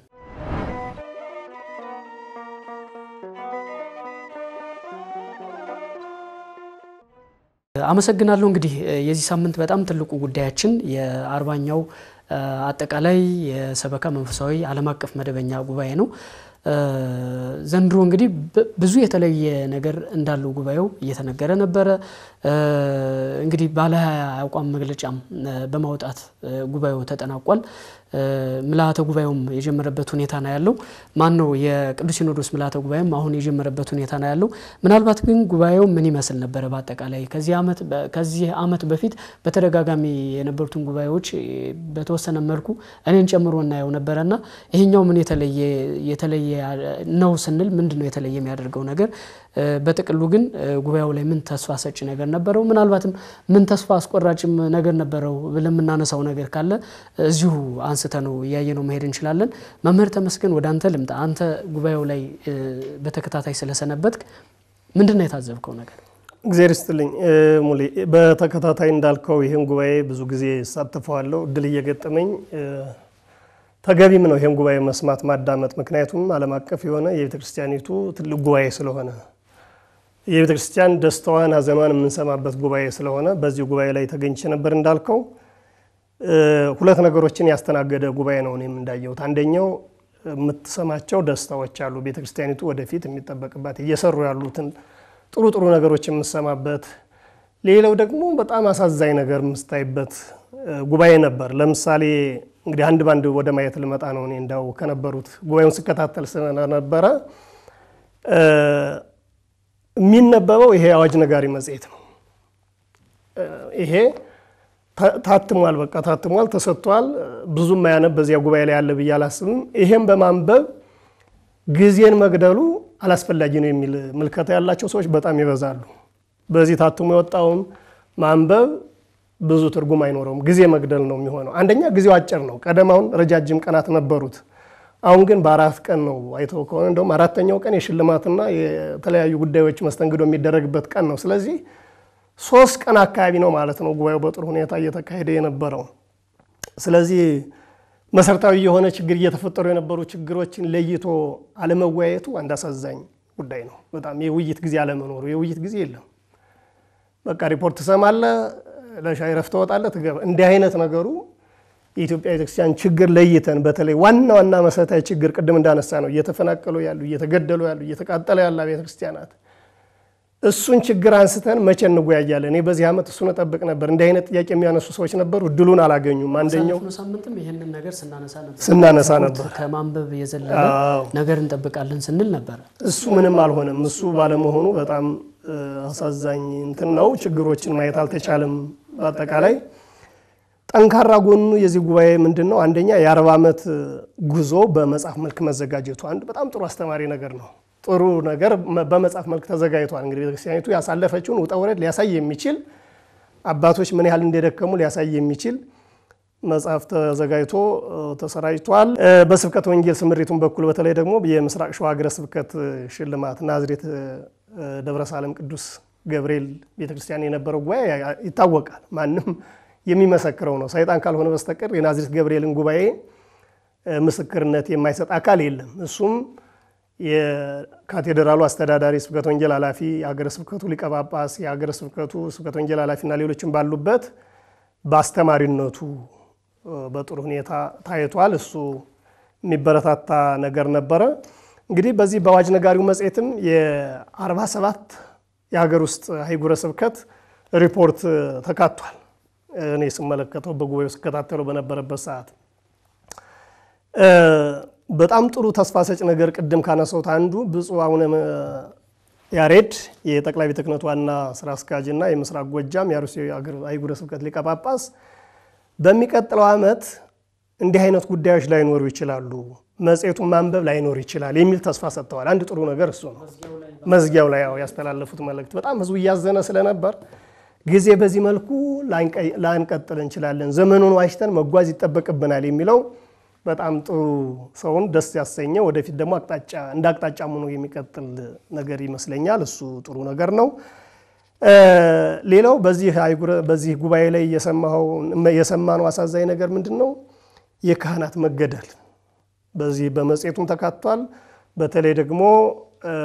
አመሰግናለሁ። እንግዲህ የዚህ ሳምንት በጣም ትልቁ ጉዳያችን የአርባኛው አጠቃላይ የሰበካ መንፈሳዊ ዓለም አቀፍ መደበኛ ጉባኤ ነው። ዘንድሮ እንግዲህ ብዙ የተለየ ነገር እንዳለው ጉባኤው እየተነገረ ነበረ። እንግዲህ ባለ ሀያ አቋም መግለጫም በማውጣት ጉባኤው ተጠናቋል። ምልአተ ጉባኤውም የጀመረበት ሁኔታ ነው ያለው። ማን ነው የቅዱስ ሲኖዶስ ምልአተ ጉባኤም አሁን የጀመረበት ሁኔታ ነው ያለው። ምናልባት ግን ጉባኤው ምን ይመስል ነበረ? በአጠቃላይ ከዚህ ዓመት በፊት በተደጋጋሚ የነበሩትን ጉባኤዎች በተወሰነ መልኩ እኔን ጨምሮ እናየው ነበረና ይሄኛው ምን የተለየ የተለየ ነው ስንል ምንድን ነው የተለየ የሚያደርገው ነገር? በጥቅሉ ግን ጉባኤው ላይ ምን ተስፋ ሰጪ ነገር ነበረው? ምናልባትም ምን ተስፋ አስቆራጭም ነገር ነበረው ብለን የምናነሳው ነገር ካለ እዚሁ አንስተ ነው እያየ ነው መሄድ እንችላለን። መምህር ተመስገን ወደ አንተ ልምጣ። አንተ ጉባኤው ላይ በተከታታይ ስለሰነበትክ ምንድን ነው የታዘብከው ነገር? እግዜር ይስጥልኝ ሙሌ። በተከታታይ እንዳልከው ይህን ጉባኤ ብዙ ጊዜ እሳተፈዋለሁ፣ እድል እየገጠመኝ ተገቢም ነው ይህን ጉባኤ መስማት ማዳመጥ። ምክንያቱም ዓለም አቀፍ የሆነ የቤተ ክርስቲያኒቱ ትልቅ ጉባኤ ስለሆነ የቤተ ክርስቲያን ደስታዋን ሐዘኗን የምንሰማበት ጉባኤ ስለሆነ በዚህ ጉባኤ ላይ ተገኝቼ ነበር። እንዳልከው ሁለት ነገሮችን ያስተናገደ ጉባኤ ነው እኔም እንዳየሁት። አንደኛው የምትሰማቸው ደስታዎች አሉ፣ ቤተ ክርስቲያኒቱ ወደፊት የሚጠበቅባት እየሰሩ ያሉትን ጥሩ ጥሩ ነገሮች የምሰማበት፣ ሌላው ደግሞ በጣም አሳዛኝ ነገር የምስታይበት ጉባኤ ነበር። ለምሳሌ እንግዲህ አንድ ባንድ ወደ ማየት ልመጣ ነው። እኔ እንዳው ከነበሩት ጉባኤውን ስከታተል ስለነበረ የሚነበበው ይሄ አዋጅ ነጋሪ መጽሔት ነው። ይሄ ታትሟል፣ በቃ ታትሟል፣ ተሰጥቷል። ብዙም ማያነብ በዚያ ጉባኤ ላይ ያለ ብዬ አላስብም። ይሄም በማንበብ ጊዜን መግደሉ አላስፈላጊ ነው የሚል ምልከታ ያላቸው ሰዎች በጣም ይበዛሉ። በዚህ ታትሞ የወጣውን ማንበብ ብዙ ትርጉም አይኖረውም፣ ጊዜ መግደል ነው የሚሆነው። አንደኛ ጊዜው አጭር ነው። ቀደም አሁን ረጃጅም ቀናት ነበሩት። አሁን ግን በአራት ቀን ነው። አይተው ከሆነ እንደውም አራተኛው ቀን የሽልማትና የተለያዩ ጉዳዮች መስተንግዶ የሚደረግበት ቀን ነው። ስለዚህ ሶስት ቀን አካባቢ ነው ማለት ነው ጉባኤው በጥሩ ሁኔታ እየተካሄደ የነበረው። ስለዚህ መሰረታዊ የሆነ ችግር እየተፈጠሩ የነበሩ ችግሮችን ለይቶ አለመወያየቱ አንድ አሳዛኝ ጉዳይ ነው። በጣም የውይይት ጊዜ አለመኖሩ፣ የውይይት ጊዜ የለም። በቃ ሪፖርት ትሰማለህ፣ ለሻይ ረፍት ትወጣለህ፣ ትገባ እንዲህ አይነት ነገሩ የኢትዮጵያ ቤተክርስቲያን ችግር ለይተን በተለይ ዋና ዋና መሰረታዊ ችግር ቅድም እንዳነሳ ነው እየተፈናቀሉ ያሉ እየተገደሉ ያሉ እየተቃጠለ ያለ ቤተክርስቲያናት እሱን ችግር አንስተን መቼ እንወያያለን? እኔ በዚህ ዓመት እሱን እጠብቅ ነበር። እንዲህ አይነት ጥያቄ የሚያነሱ ሰዎች ነበሩ፣ እድሉን አላገኙም። አንደኛው ባሳለፍነው ሳምንትም ይህንን ነገር ስናነሳ ነበር ስናነሳ ነበር። ከማንበብ የዘለለ አዎ። ነገር እንጠብቃለን ስንል ነበረ። እሱ ምንም አልሆነም። እሱ ባለመሆኑ በጣም እ፣ አሳዛኝ እንትን ነው። ችግሮችን ማየት አልተቻለም። በአጠቃላይ ጠንካራ ጎኑ የዚህ ጉባኤ ምንድን ነው? አንደኛ የአርባ ዓመት ጉዞ በመጽሐፍ መልክ መዘጋጀቱ አንድ በጣም ጥሩ አስተማሪ ነገር ነው። ጥሩ ነገር መ- በመጽሐፍ መልክ ተዘጋጅቷል። እንግዲህ ቤተክርስቲያኒቱ ያሳለፈችውን ውጣ ውረድ ሊያሳይ የሚችል አባቶች ምን ያህል እንደደከሙ ሊያሳይ የሚችል መጽሐፍ ተዘጋጅቶ እ፣ ተሰራጭቷል። እ፣ በስብከት ወንጌል ስምሪቱን በኩል በተለይ ደግሞ የምስራቅ ሸዋ ሀገረ ስብከት ሽልማት ናዝሬት እ፣ ደብረ ሳለም ቅዱስ ገብርኤል ቤተክርስቲያን የነበረው ጉባኤ ያ- ይታወቃል። ማንም የሚመሰክረው ነው። ሰይጣን ካልሆነ በስተቀር የናዝሬት ገብርኤልን ጉባኤ እ፣ ምስክርነት የማይሰጥ አካል የለም። እሱም የካቴድራሉ አስተዳዳሪ፣ ስብከት ወንጌል ኃላፊ፣ የሀገረ ስብከቱ ሊቀ ጳጳስ፣ የሀገረ ስብከቱ ስብከት ወንጌል ኃላፊና ሌሎችም ባሉበት በአስተማሪነቱ እ፣ በጥሩ ሁኔታ ታይቷል። እሱ የሚበረታታ ነገር ነበረ። እንግዲህ በዚህ በአዋጅ ነጋሪው መጽሔትም የ47 የሀገር ውስጥ አህጉረ ስብከት ሪፖርት ተካቷል። እኔ ስመለከተው በጉባኤው ስከታተለው በነበረበት ሰዓት እ፣ በጣም ጥሩ ተስፋ ሰጭ ነገር ቅድም ካነሳሁት አንዱ ብፁዕ አቡነ ያሬድ የጠቅላይ ቤተ ክህነት ዋና ስራ አስኪያጅና የምስራቅ ጎጃም የአርሲ አህጉረ ስብከት ሊቀ ጳጳስ በሚቀጥለው ዓመት እንዲህ አይነት ጉዳዮች ላይኖሩ ይችላሉ፣ መጽሔቱን ማንበብ ላይኖር ይችላል የሚል ተስፋ ሰጥተዋል። አንድ ጥሩ ነገር እሱ ነው። መዝጊያው ላይ ያው ያስተላለፉት መልእክት በጣም ህዝቡ እያዘነ ስለነበር ጊዜ በዚህ መልኩ ላንቀ- ላንቀጥል እንችላለን፣ ዘመኑን ዋጅተን መጓዝ ይጠበቅብናል የሚለው በጣም ጥሩ ሰውን ደስ ያሰኘ ወደፊት ደግሞ አቅጣጫ እንደ አቅጣጫ ሆኖ የሚቀጥል ነገር ይመስለኛል። እሱ ጥሩ ነገር ነው። እ፣ ሌላው በዚህ አህጉረ- በዚህ ጉባኤ ላይ የሰማኸው የሰማነው አሳዛኝ ነገር ምንድን ነው? የካህናት መገደል በዚህ በመጽሔቱም ተካቷል። በተለይ ደግሞ እ፣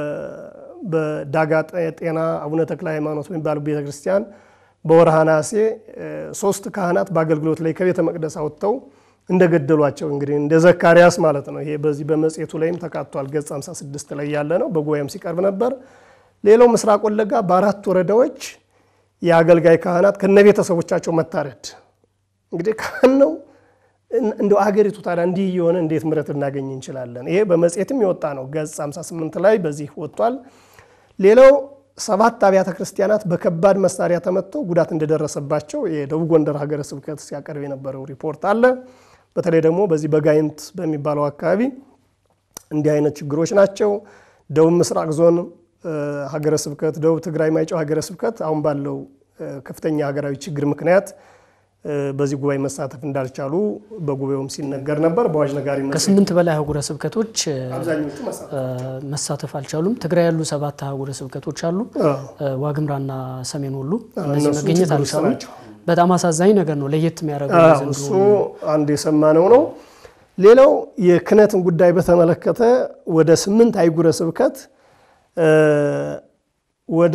በዳጋ ጤና አቡነ ተክለ ሃይማኖት የሚባሉ ቤተክርስቲያን በወርሃ ነሐሴ እ፣ ሶስት ካህናት በአገልግሎት ላይ ከቤተ መቅደስ አውጥተው እንደገደሏቸው እንግዲህ እንደ ዘካርያስ ማለት ነው። ይሄ በዚህ በመጽሔቱ ላይም ተካቷል። ገጽ 56 ላይ ያለ ነው። በጉባኤም ሲቀርብ ነበር። ሌላው ምስራቅ ወለጋ በአራት ወረዳዎች የአገልጋይ ካህናት ከነ ቤተሰቦቻቸው መታረድ እንግዲህ ካህን ነው እንደ አገሪቱ ታዲያ እንዲህ እየሆነ እንዴት ምሕረት ልናገኝ እንችላለን? ይሄ በመጽሔትም የወጣ ነው። ገጽ 58 ላይ በዚህ ወጥቷል። ሌላው ሰባት አብያተ ክርስቲያናት በከባድ መሳሪያ ተመትተው ጉዳት እንደደረሰባቸው የደቡብ ጎንደር ሀገረ ስብከት ሲያቀርብ የነበረው ሪፖርት አለ። በተለይ ደግሞ በዚህ በጋይንት በሚባለው አካባቢ እንዲህ አይነት ችግሮች ናቸው። ደቡብ ምስራቅ ዞን እ፣ ሀገረ ስብከት፣ ደቡብ ትግራይ ማይጨው ሀገረ ስብከት አሁን ባለው እ፣ ከፍተኛ ሀገራዊ ችግር ምክንያት እ፣ በዚህ ጉባኤ መሳተፍ እንዳልቻሉ በጉባኤውም ሲነገር ነበር። በአዋጅ ነጋሪ መጽሔት ከስምንት በላይ አህጉረ ስብከቶች እ፣ አብዛኞቹ መሳተፍ እ፣ መሳተፍ አልቻሉም። ትግራይ ያሉ ሰባት አህጉረ ስብከቶች አሉ። አዎ። እ፣ ዋግምራና ሰሜን ወሎ እነዚህ እነሱ መገኘት ችግር ውስጥ አልቻሉም። ናቸው። በጣም አሳዛኝ ነገር ነው። ለየት የሚያደርገው አዎ፣ የዘንድሮ እሱ አንድ የሰማነው ነው። ሌላው የክህነትን ጉዳይ በተመለከተ ወደ ስምንት አህጉረ ስብከት እ፣ ወደ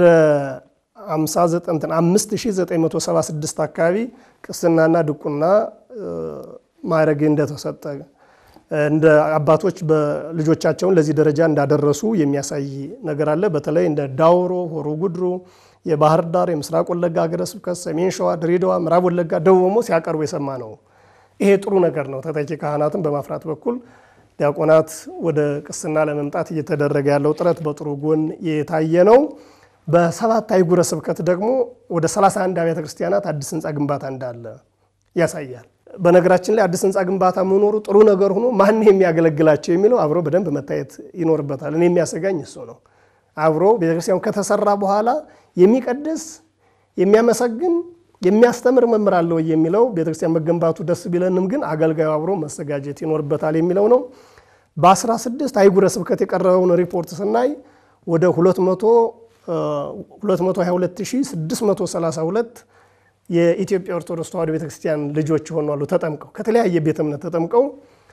5976 አካባቢ ቅስናና ድቁና እ፣ ማዕረግ እንደተሰጠ እንደ አባቶች በልጆቻቸውን ለዚህ ደረጃ እንዳደረሱ የሚያሳይ ነገር አለ። በተለይ እንደ ዳውሮ፣ ሆሮ ጉድሩ፣ የባህር ዳር፣ የምስራቅ ወለጋ ሀገረ ስብከት፣ ሰሜን ሸዋ፣ ድሬዳዋ፣ ምዕራብ ወለጋ፣ ደቡብ ኦሞ ሲያቀርቡ የሰማ ነው ይሄ ጥሩ ነገር ነው። ተተኪ ካህናትን በማፍራት በኩል ዲያቆናት ወደ ቅስና ለመምጣት እየተደረገ ያለው ጥረት በጥሩ ጎን የታየ ነው። በሰባት አህጉረ ስብከት ደግሞ ወደ 31 አብያተ ክርስቲያናት አዲስ ህንፃ ግንባታ እንዳለ ያሳያል። በነገራችን ላይ አዲስ ህንፃ ግንባታ መኖሩ ጥሩ ነገር ሆኖ ማን የሚያገለግላቸው የሚለው አብሮ በደንብ መታየት ይኖርበታል። እኔ የሚያሰጋኝ እሱ ነው። አብሮ ቤተክርስቲያኑ ከተሰራ በኋላ የሚቀድስ የሚያመሰግን የሚያስተምር መምህር አለ ወይ የሚለው ቤተክርስቲያን መገንባቱ ደስ ቢለንም ግን አገልጋዩ አብሮ መዘጋጀት ይኖርበታል የሚለው ነው። በ16 አህጉረ ስብከት የቀረበውን ሪፖርት ስናይ ወደ 222632 የኢትዮጵያ ኦርቶዶክስ ተዋሕዶ ቤተክርስቲያን ልጆች ሆኗሉ ተጠምቀው ከተለያየ ቤተ እምነት ተጠምቀው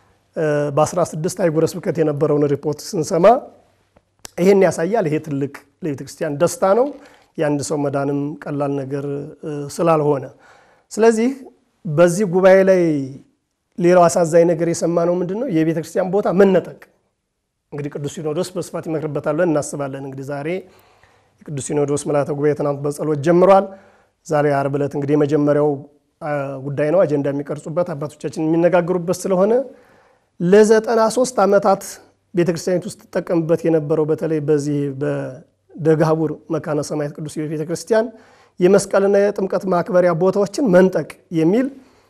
በ16 አህጉረ ስብከት የነበረውን ሪፖርት ስንሰማ ይሄን ያሳያል። ይሄ ትልቅ ለቤተክርስቲያን ደስታ ነው። የአንድ ሰው መዳንም ቀላል ነገር ስላልሆነ፣ ስለዚህ በዚህ ጉባኤ ላይ ሌላው አሳዛኝ ነገር የሰማነው ምንድን ነው? የቤተ ክርስቲያን ቦታ መነጠቅ። እንግዲህ ቅዱስ ሲኖዶስ በስፋት ይመክርበታል ብለን እናስባለን። እንግዲህ ዛሬ የቅዱስ ሲኖዶስ ምልዓተ ጉባኤ ትናንት በጸሎት ጀምሯል። ዛሬ ዓርብ ዕለት እንግዲህ የመጀመሪያው ጉዳይ ነው፣ አጀንዳ የሚቀርጹበት አባቶቻችን የሚነጋገሩበት ስለሆነ ለዘጠና ሶስት ዓመታት ቤተክርስቲያኒት ውስጥ ትጠቀምበት የነበረው በተለይ በዚህ ደጋቡር መካነ ሰማያት ቅዱስ ቤተ ክርስቲያን የመስቀልና የጥምቀት ማክበሪያ ቦታዎችን መንጠቅ የሚል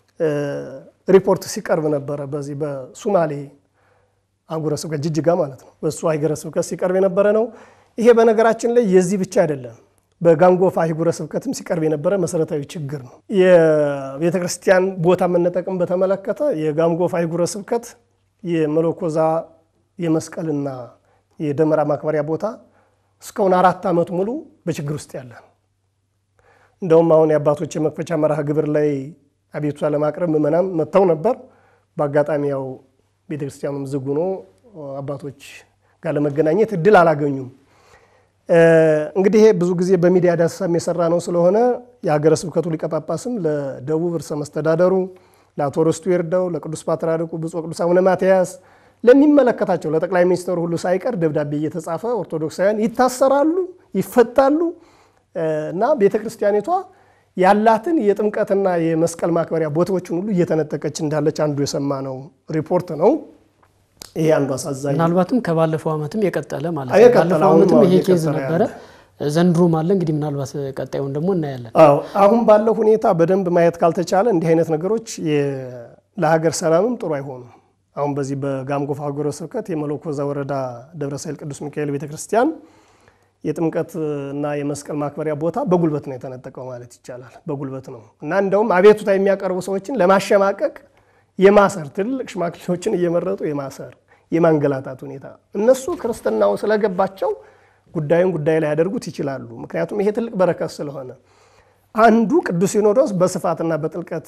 ሪፖርት ሲቀርብ ነበረ። በዚህ በሱማሌ አህጉረ ስብከት ጅጅጋ ማለት ነው። በእሱ አህጉረ ስብከት ሲቀርብ የነበረ ነው። ይሄ በነገራችን ላይ የዚህ ብቻ አይደለም። በጋንጎፋ አህጉረ ስብከትም ሲቀርብ የነበረ መሰረታዊ ችግር ነው። የቤተ ክርስቲያን ቦታ መነጠቅም በተመለከተ የጋንጎፋ አህጉረ ስብከት የመለኮዛ የመስቀልና የደመራ ማክበሪያ ቦታ እስካሁን አራት ዓመት ሙሉ በችግር ውስጥ ያለ ነው። እንደውም አሁን የአባቶች የመክፈቻ መርሃ ግብር ላይ አቤቱታ ለማቅረብ ምዕመናን መጥተው ነበር። በአጋጣሚ ያው ቤተክርስቲያኑም ዝግ ሆኖ አባቶች ጋር ለመገናኘት እድል አላገኙም። እንግዲህ ይሄ ብዙ ጊዜ በሚዲያ ዳሰሳም የሰራ ነው ስለሆነ የሀገረ ስብከቱ ሊቀ ጳጳስም ለደቡብ ርዕሰ መስተዳደሩ ለአቶ ርስቱ ይርዳው፣ ለቅዱስ ፓትርያርኩ ብፁዕ ቅዱስ አቡነ ማትያስ ለሚመለከታቸው ለጠቅላይ ሚኒስትሩ ሁሉ ሳይቀር ደብዳቤ እየተጻፈ ኦርቶዶክሳውያን ይታሰራሉ፣ ይፈታሉ እና ቤተ ክርስቲያኒቷ ያላትን የጥምቀትና የመስቀል ማክበሪያ ቦታዎችን ሁሉ እየተነጠቀች እንዳለች አንዱ የሰማነው ሪፖርት ነው። ይሄ አንዱ አሳዛኝ ምናልባትም ከባለፈው ዓመትም የቀጠለ ማለት ነው። የቀጠለ ባለፈው አሁንም ዓመትም አሁን ይሄ ኬዝ እየቀጠለ ነበረ፣ ዘንድሮም አለ። እንግዲህ ምናልባት ቀጣዩን ደግሞ እናያለን። አዎ አሁን ባለው ሁኔታ በደንብ ማየት ካልተቻለ እንዲህ አይነት ነገሮች የ- ለሀገር ሰላምም ጥሩ አይሆኑም። አሁን በዚህ በጋምጎፋ ሀገረ ስብከት የመለኮዛ ወረዳ ደብረ ሳይል ቅዱስ ሚካኤል ቤተክርስቲያን የጥምቀት እና የመስቀል ማክበሪያ ቦታ በጉልበት ነው የተነጠቀው ማለት ይቻላል። በጉልበት ነው እና እንደውም አቤቱታ የሚያቀርቡ ሰዎችን ለማሸማቀቅ የማሰር ትልቅ ሽማግሌዎችን እየመረጡ የማሰር የማንገላታት ሁኔታ እነሱ ክርስትናው ስለገባቸው ጉዳዩን ጉዳይ ላይ ያደርጉት ይችላሉ። ምክንያቱም ይሄ ትልቅ በረከት ስለሆነ አንዱ ቅዱስ ሲኖዶስ በስፋትና በጥልቀት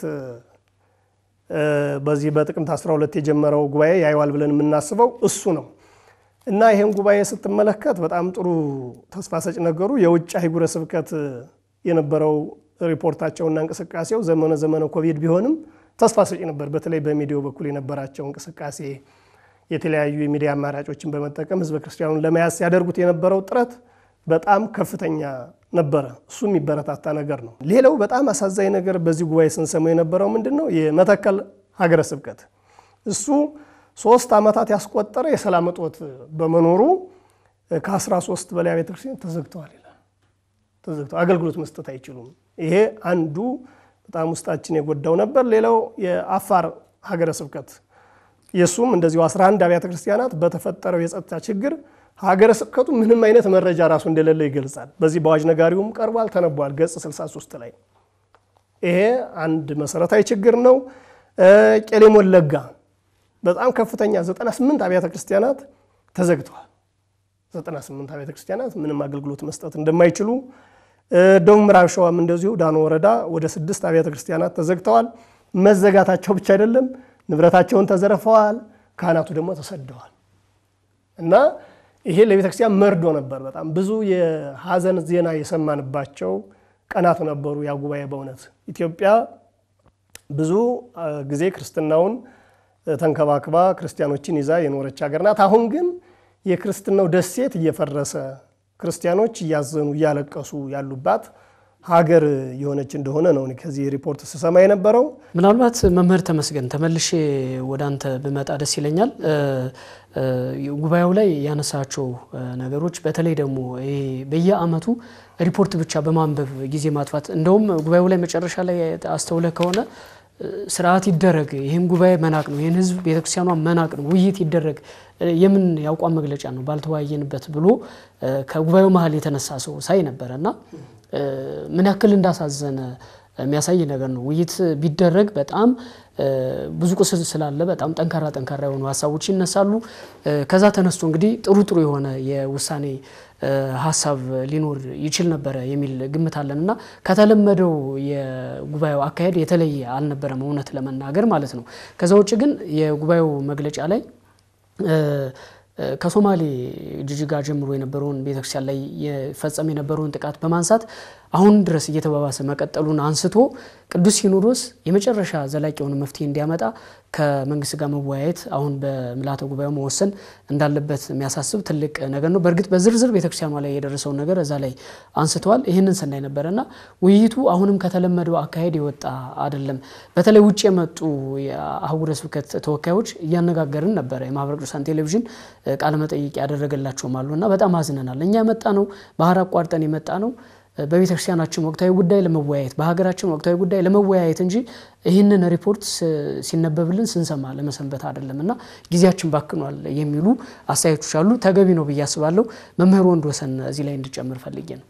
በዚህ በጥቅምት 12 የጀመረው ጉባኤ ያየዋል ብለን የምናስበው እሱ ነው እና ይህን ጉባኤ ስትመለከት በጣም ጥሩ ተስፋ ሰጭ ነገሩ የውጭ አህጉረ ስብከት የነበረው ሪፖርታቸውና እንቅስቃሴው ዘመነ ዘመነ ኮቪድ ቢሆንም ተስፋ ሰጪ ነበር። በተለይ በሚዲያው በኩል የነበራቸው እንቅስቃሴ የተለያዩ የሚዲያ አማራጮችን በመጠቀም ህዝበ ክርስቲያኑን ለመያዝ ሲያደርጉት የነበረው ጥረት በጣም ከፍተኛ ነበረ። እሱ የሚበረታታ ነገር ነው። ሌላው በጣም አሳዛኝ ነገር በዚህ ጉባኤ ስንሰማው የነበረው ምንድን ነው? የመተከል ሀገረ ስብከት እሱ ሶስት ዓመታት ያስቆጠረ የሰላም እጦት በመኖሩ ከ13 በላይ ቤተክርስቲያን ተዘግተዋል ይላል። ተዘግተው አገልግሎት መስጠት አይችሉም። ይሄ አንዱ በጣም ውስጣችን የጎዳው ነበር። ሌላው የአፋር ሀገረ ስብከት የእሱም እንደዚሁ 11 አብያተ ክርስቲያናት በተፈጠረው የጸጥታ ችግር ሀገረ ስብከቱ ምንም አይነት መረጃ ራሱ እንደሌለ ይገልጻል። በዚህ በአዋጅ ነጋሪውም ቀርቧል፣ ተነቧል ገጽ 63 ላይ ይሄ አንድ መሰረታዊ ችግር ነው። ቄሌም ወለጋ በጣም ከፍተኛ 98 አብያተ ክርስቲያናት ተዘግተዋል። 98 አብያተ ክርስቲያናት ምንም አገልግሎት መስጠት እንደማይችሉ፣ ደቡብ ምዕራብ ሸዋም እንደዚሁ ዳኖ ወረዳ ወደ ስድስት አብያተ ክርስቲያናት ተዘግተዋል። መዘጋታቸው ብቻ አይደለም ንብረታቸውን ተዘርፈዋል። ካህናቱ ደግሞ ተሰደዋል እና ይሄ ለቤተ ክርስቲያን መርዶ ነበር። በጣም ብዙ የሀዘን ዜና የሰማንባቸው ቀናት ነበሩ። ያ ጉባኤ በእውነት ኢትዮጵያ ብዙ ጊዜ ክርስትናውን ተንከባክባ ክርስቲያኖችን ይዛ የኖረች ሀገር ናት። አሁን ግን የክርስትናው ደሴት እየፈረሰ ክርስቲያኖች እያዘኑ እያለቀሱ ያሉባት ሀገር የሆነች እንደሆነ ነው እኔ ከዚህ ሪፖርት ስሰማ የነበረው። ምናልባት መምህር ተመስገን ተመልሼ ወደ አንተ ብመጣ ደስ ይለኛል። ጉባኤው ላይ ያነሳቸው ነገሮች በተለይ ደግሞ ይሄ በየአመቱ ሪፖርት ብቻ በማንበብ ጊዜ ማጥፋት እንደውም ጉባኤው ላይ መጨረሻ ላይ አስተውለህ ከሆነ ስርዓት ይደረግ፣ ይህን ጉባኤ መናቅ ነው፣ ይህን ህዝብ ቤተክርስቲያኗ መናቅ ነው፣ ውይይት ይደረግ፣ የምን የአቋም መግለጫ ነው ባልተወያየንበት ብሎ ከጉባኤው መሀል የተነሳ ሰው ሳይ ነበረ እና ምን ያክል እንዳሳዘነ የሚያሳይ ነገር ነው። ውይይት ቢደረግ በጣም ብዙ ቁስል ስላለ በጣም ጠንካራ ጠንካራ የሆኑ ሀሳቦች ይነሳሉ። ከዛ ተነስቶ እንግዲህ ጥሩ ጥሩ የሆነ የውሳኔ ሀሳብ ሊኖር ይችል ነበረ የሚል ግምት አለን እና ከተለመደው የጉባኤው አካሄድ የተለየ አልነበረም እውነት ለመናገር ማለት ነው። ከዛ ውጭ ግን የጉባኤው መግለጫ ላይ ከሶማሌ ጅጅጋ ጀምሮ የነበረውን ቤተክርስቲያን ላይ የፈጸም የነበረውን ጥቃት በማንሳት አሁን ድረስ እየተባባሰ መቀጠሉን አንስቶ ቅዱስ ሲኖዶስ የመጨረሻ ዘላቂ የሆነ መፍትሄ እንዲያመጣ ከመንግስት ጋር መወያየት አሁን በምልዓተ ጉባኤው መወሰን እንዳለበት የሚያሳስብ ትልቅ ነገር ነው። በእርግጥ በዝርዝር ቤተክርስቲያኗ ላይ የደረሰውን ነገር እዛ ላይ አንስተዋል። ይህንን ስናይ ነበረና ውይይቱ አሁንም ከተለመደው አካሄድ የወጣ አይደለም። በተለይ ውጭ የመጡ የአህጉረ ስብከት ተወካዮች እያነጋገርን ነበረ። የማህበረ ቅዱሳን ቴሌቪዥን ቃለመጠይቅ ያደረገላቸውም አሉ እና በጣም አዝነናል። እኛ የመጣ ነው ባህር አቋርጠን የመጣ ነው በቤተ ክርስቲያናችን ወቅታዊ ጉዳይ ለመወያየት በሀገራችን ወቅታዊ ጉዳይ ለመወያየት እንጂ ይህንን ሪፖርት ሲነበብልን ስንሰማ ለመሰንበት አይደለም እና ጊዜያችን ባክኗል የሚሉ አስተያየቶች አሉ። ተገቢ ነው ብዬ አስባለሁ። መምህር ወንድ ወሰን እዚህ ላይ እንድጨምር ፈልጌ ነው።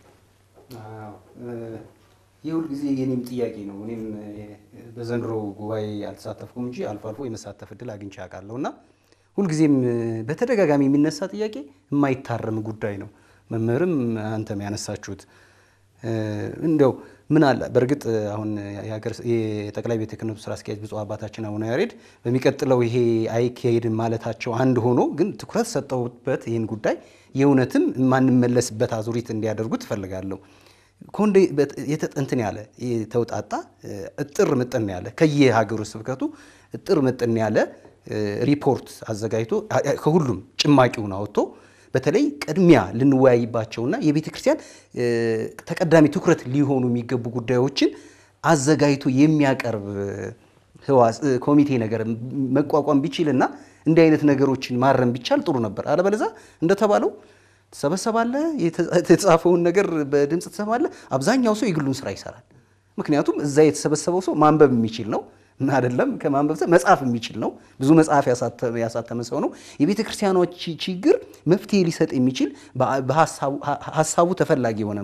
የሁል ጊዜ የኔም ጥያቄ ነው። እኔም በዘንድሮ ጉባኤ አልተሳተፍኩም እንጂ አልፎ አልፎ የመሳተፍ እድል አግኝቼ አውቃለሁ እና ሁልጊዜም በተደጋጋሚ የሚነሳ ጥያቄ የማይታረም ጉዳይ ነው። መምህርም አንተም ያነሳችሁት እንደው ምን አለ በእርግጥ አሁን የጠቅላይ ቤተ ክህነቱ ስራ አስኪያጅ ብፁዕ አባታችን አቡነ ያሬድ በሚቀጥለው ይሄ አይካሄድም ማለታቸው አንድ ሆኖ ግን ትኩረት ሰጠውበት ይህን ጉዳይ የእውነትም የማንመለስበት አዙሪት እንዲያደርጉ ትፈልጋለሁ። ኮንዴ እንትን ያለ የተውጣጣ እጥር ምጥን ያለ ከየሀገሩ ስብከቱ እጥር ምጥን ያለ ሪፖርት አዘጋጅቶ ከሁሉም ጭማቂውን አወጥቶ በተለይ ቅድሚያ ልንወያይባቸውና የቤተ ክርስቲያን ተቀዳሚ ትኩረት ሊሆኑ የሚገቡ ጉዳዮችን አዘጋጅቶ የሚያቀርብ ህዋስ ኮሚቴ ነገር መቋቋም ቢችልና እንዲህ አይነት ነገሮችን ማረም ቢቻል ጥሩ ነበር። አለበለዛ እንደተባለው ትሰበሰባለህ፣ የተጻፈውን ነገር በድምፅ ትሰማለህ። አብዛኛው ሰው የግሉን ስራ ይሰራል። ምክንያቱም እዛ የተሰበሰበው ሰው ማንበብ የሚችል ነው አይደለም ከማንበብ መጽሐፍ የሚችል ነው። ብዙ መጽሐፍ ያሳተመ ሰው ነው። የቤተ ክርስቲያኖች ችግር መፍትሄ ሊሰጥ የሚችል ሀሳቡ ተፈላጊ የሆነ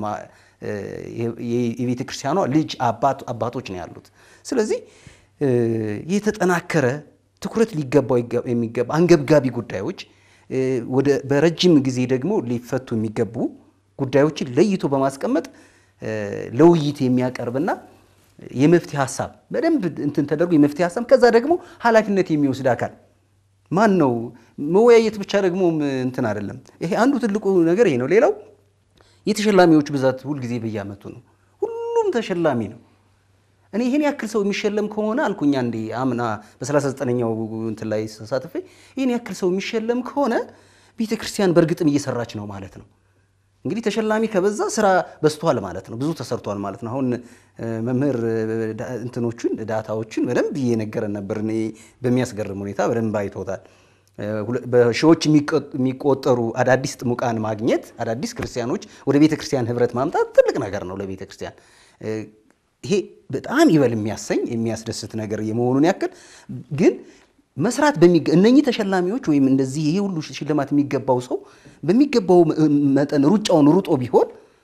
የቤተ ክርስቲያኗ ልጅ አባቶች ነው ያሉት። ስለዚህ የተጠናከረ ትኩረት ሊገባው የሚገባ አንገብጋቢ ጉዳዮች ወደ በረጅም ጊዜ ደግሞ ሊፈቱ የሚገቡ ጉዳዮችን ለይቶ በማስቀመጥ ለውይይት የሚያቀርብና የመፍትሄ ሀሳብ በደንብ እንትን ተደርጎ የመፍትሄ ሀሳብ ከዛ ደግሞ ኃላፊነት የሚወስድ አካል ማን ነው? መወያየት ብቻ ደግሞ እንትን አይደለም። ይሄ አንዱ ትልቁ ነገር ይሄ ነው። ሌላው የተሸላሚዎች ብዛት ሁልጊዜ በየዓመቱ ነው። ሁሉም ተሸላሚ ነው። እኔ ይህን ያክል ሰው የሚሸለም ከሆነ አልኩኛ እንዴ አምና በ39ኛው እንትን ላይ ተሳትፌ ይህን ያክል ሰው የሚሸለም ከሆነ ቤተ ክርስቲያን በእርግጥም እየሰራች ነው ማለት ነው። እንግዲህ ተሸላሚ ከበዛ ስራ በዝቷል ማለት ነው። ብዙ ተሰርቷል ማለት ነው። አሁን መምህር እንትኖቹን ዳታዎቹን በደንብ እየነገረን ነበር። እኔ በሚያስገርም ሁኔታ በደንብ አይቶታል። በሺዎች የሚቆጠሩ አዳዲስ ጥሙቃን ማግኘት፣ አዳዲስ ክርስቲያኖች ወደ ቤተ ክርስቲያን ህብረት ማምጣት ትልቅ ነገር ነው ለቤተ ክርስቲያን። ይሄ በጣም ይበል የሚያሰኝ የሚያስደስት ነገር የመሆኑን ያክል ግን መስራት እነኚህ ተሸላሚዎች ወይም እንደዚህ ይሄ ሁሉ ሽልማት የሚገባው ሰው በሚገባው መጠን ሩጫውን ሩጦ ቢሆን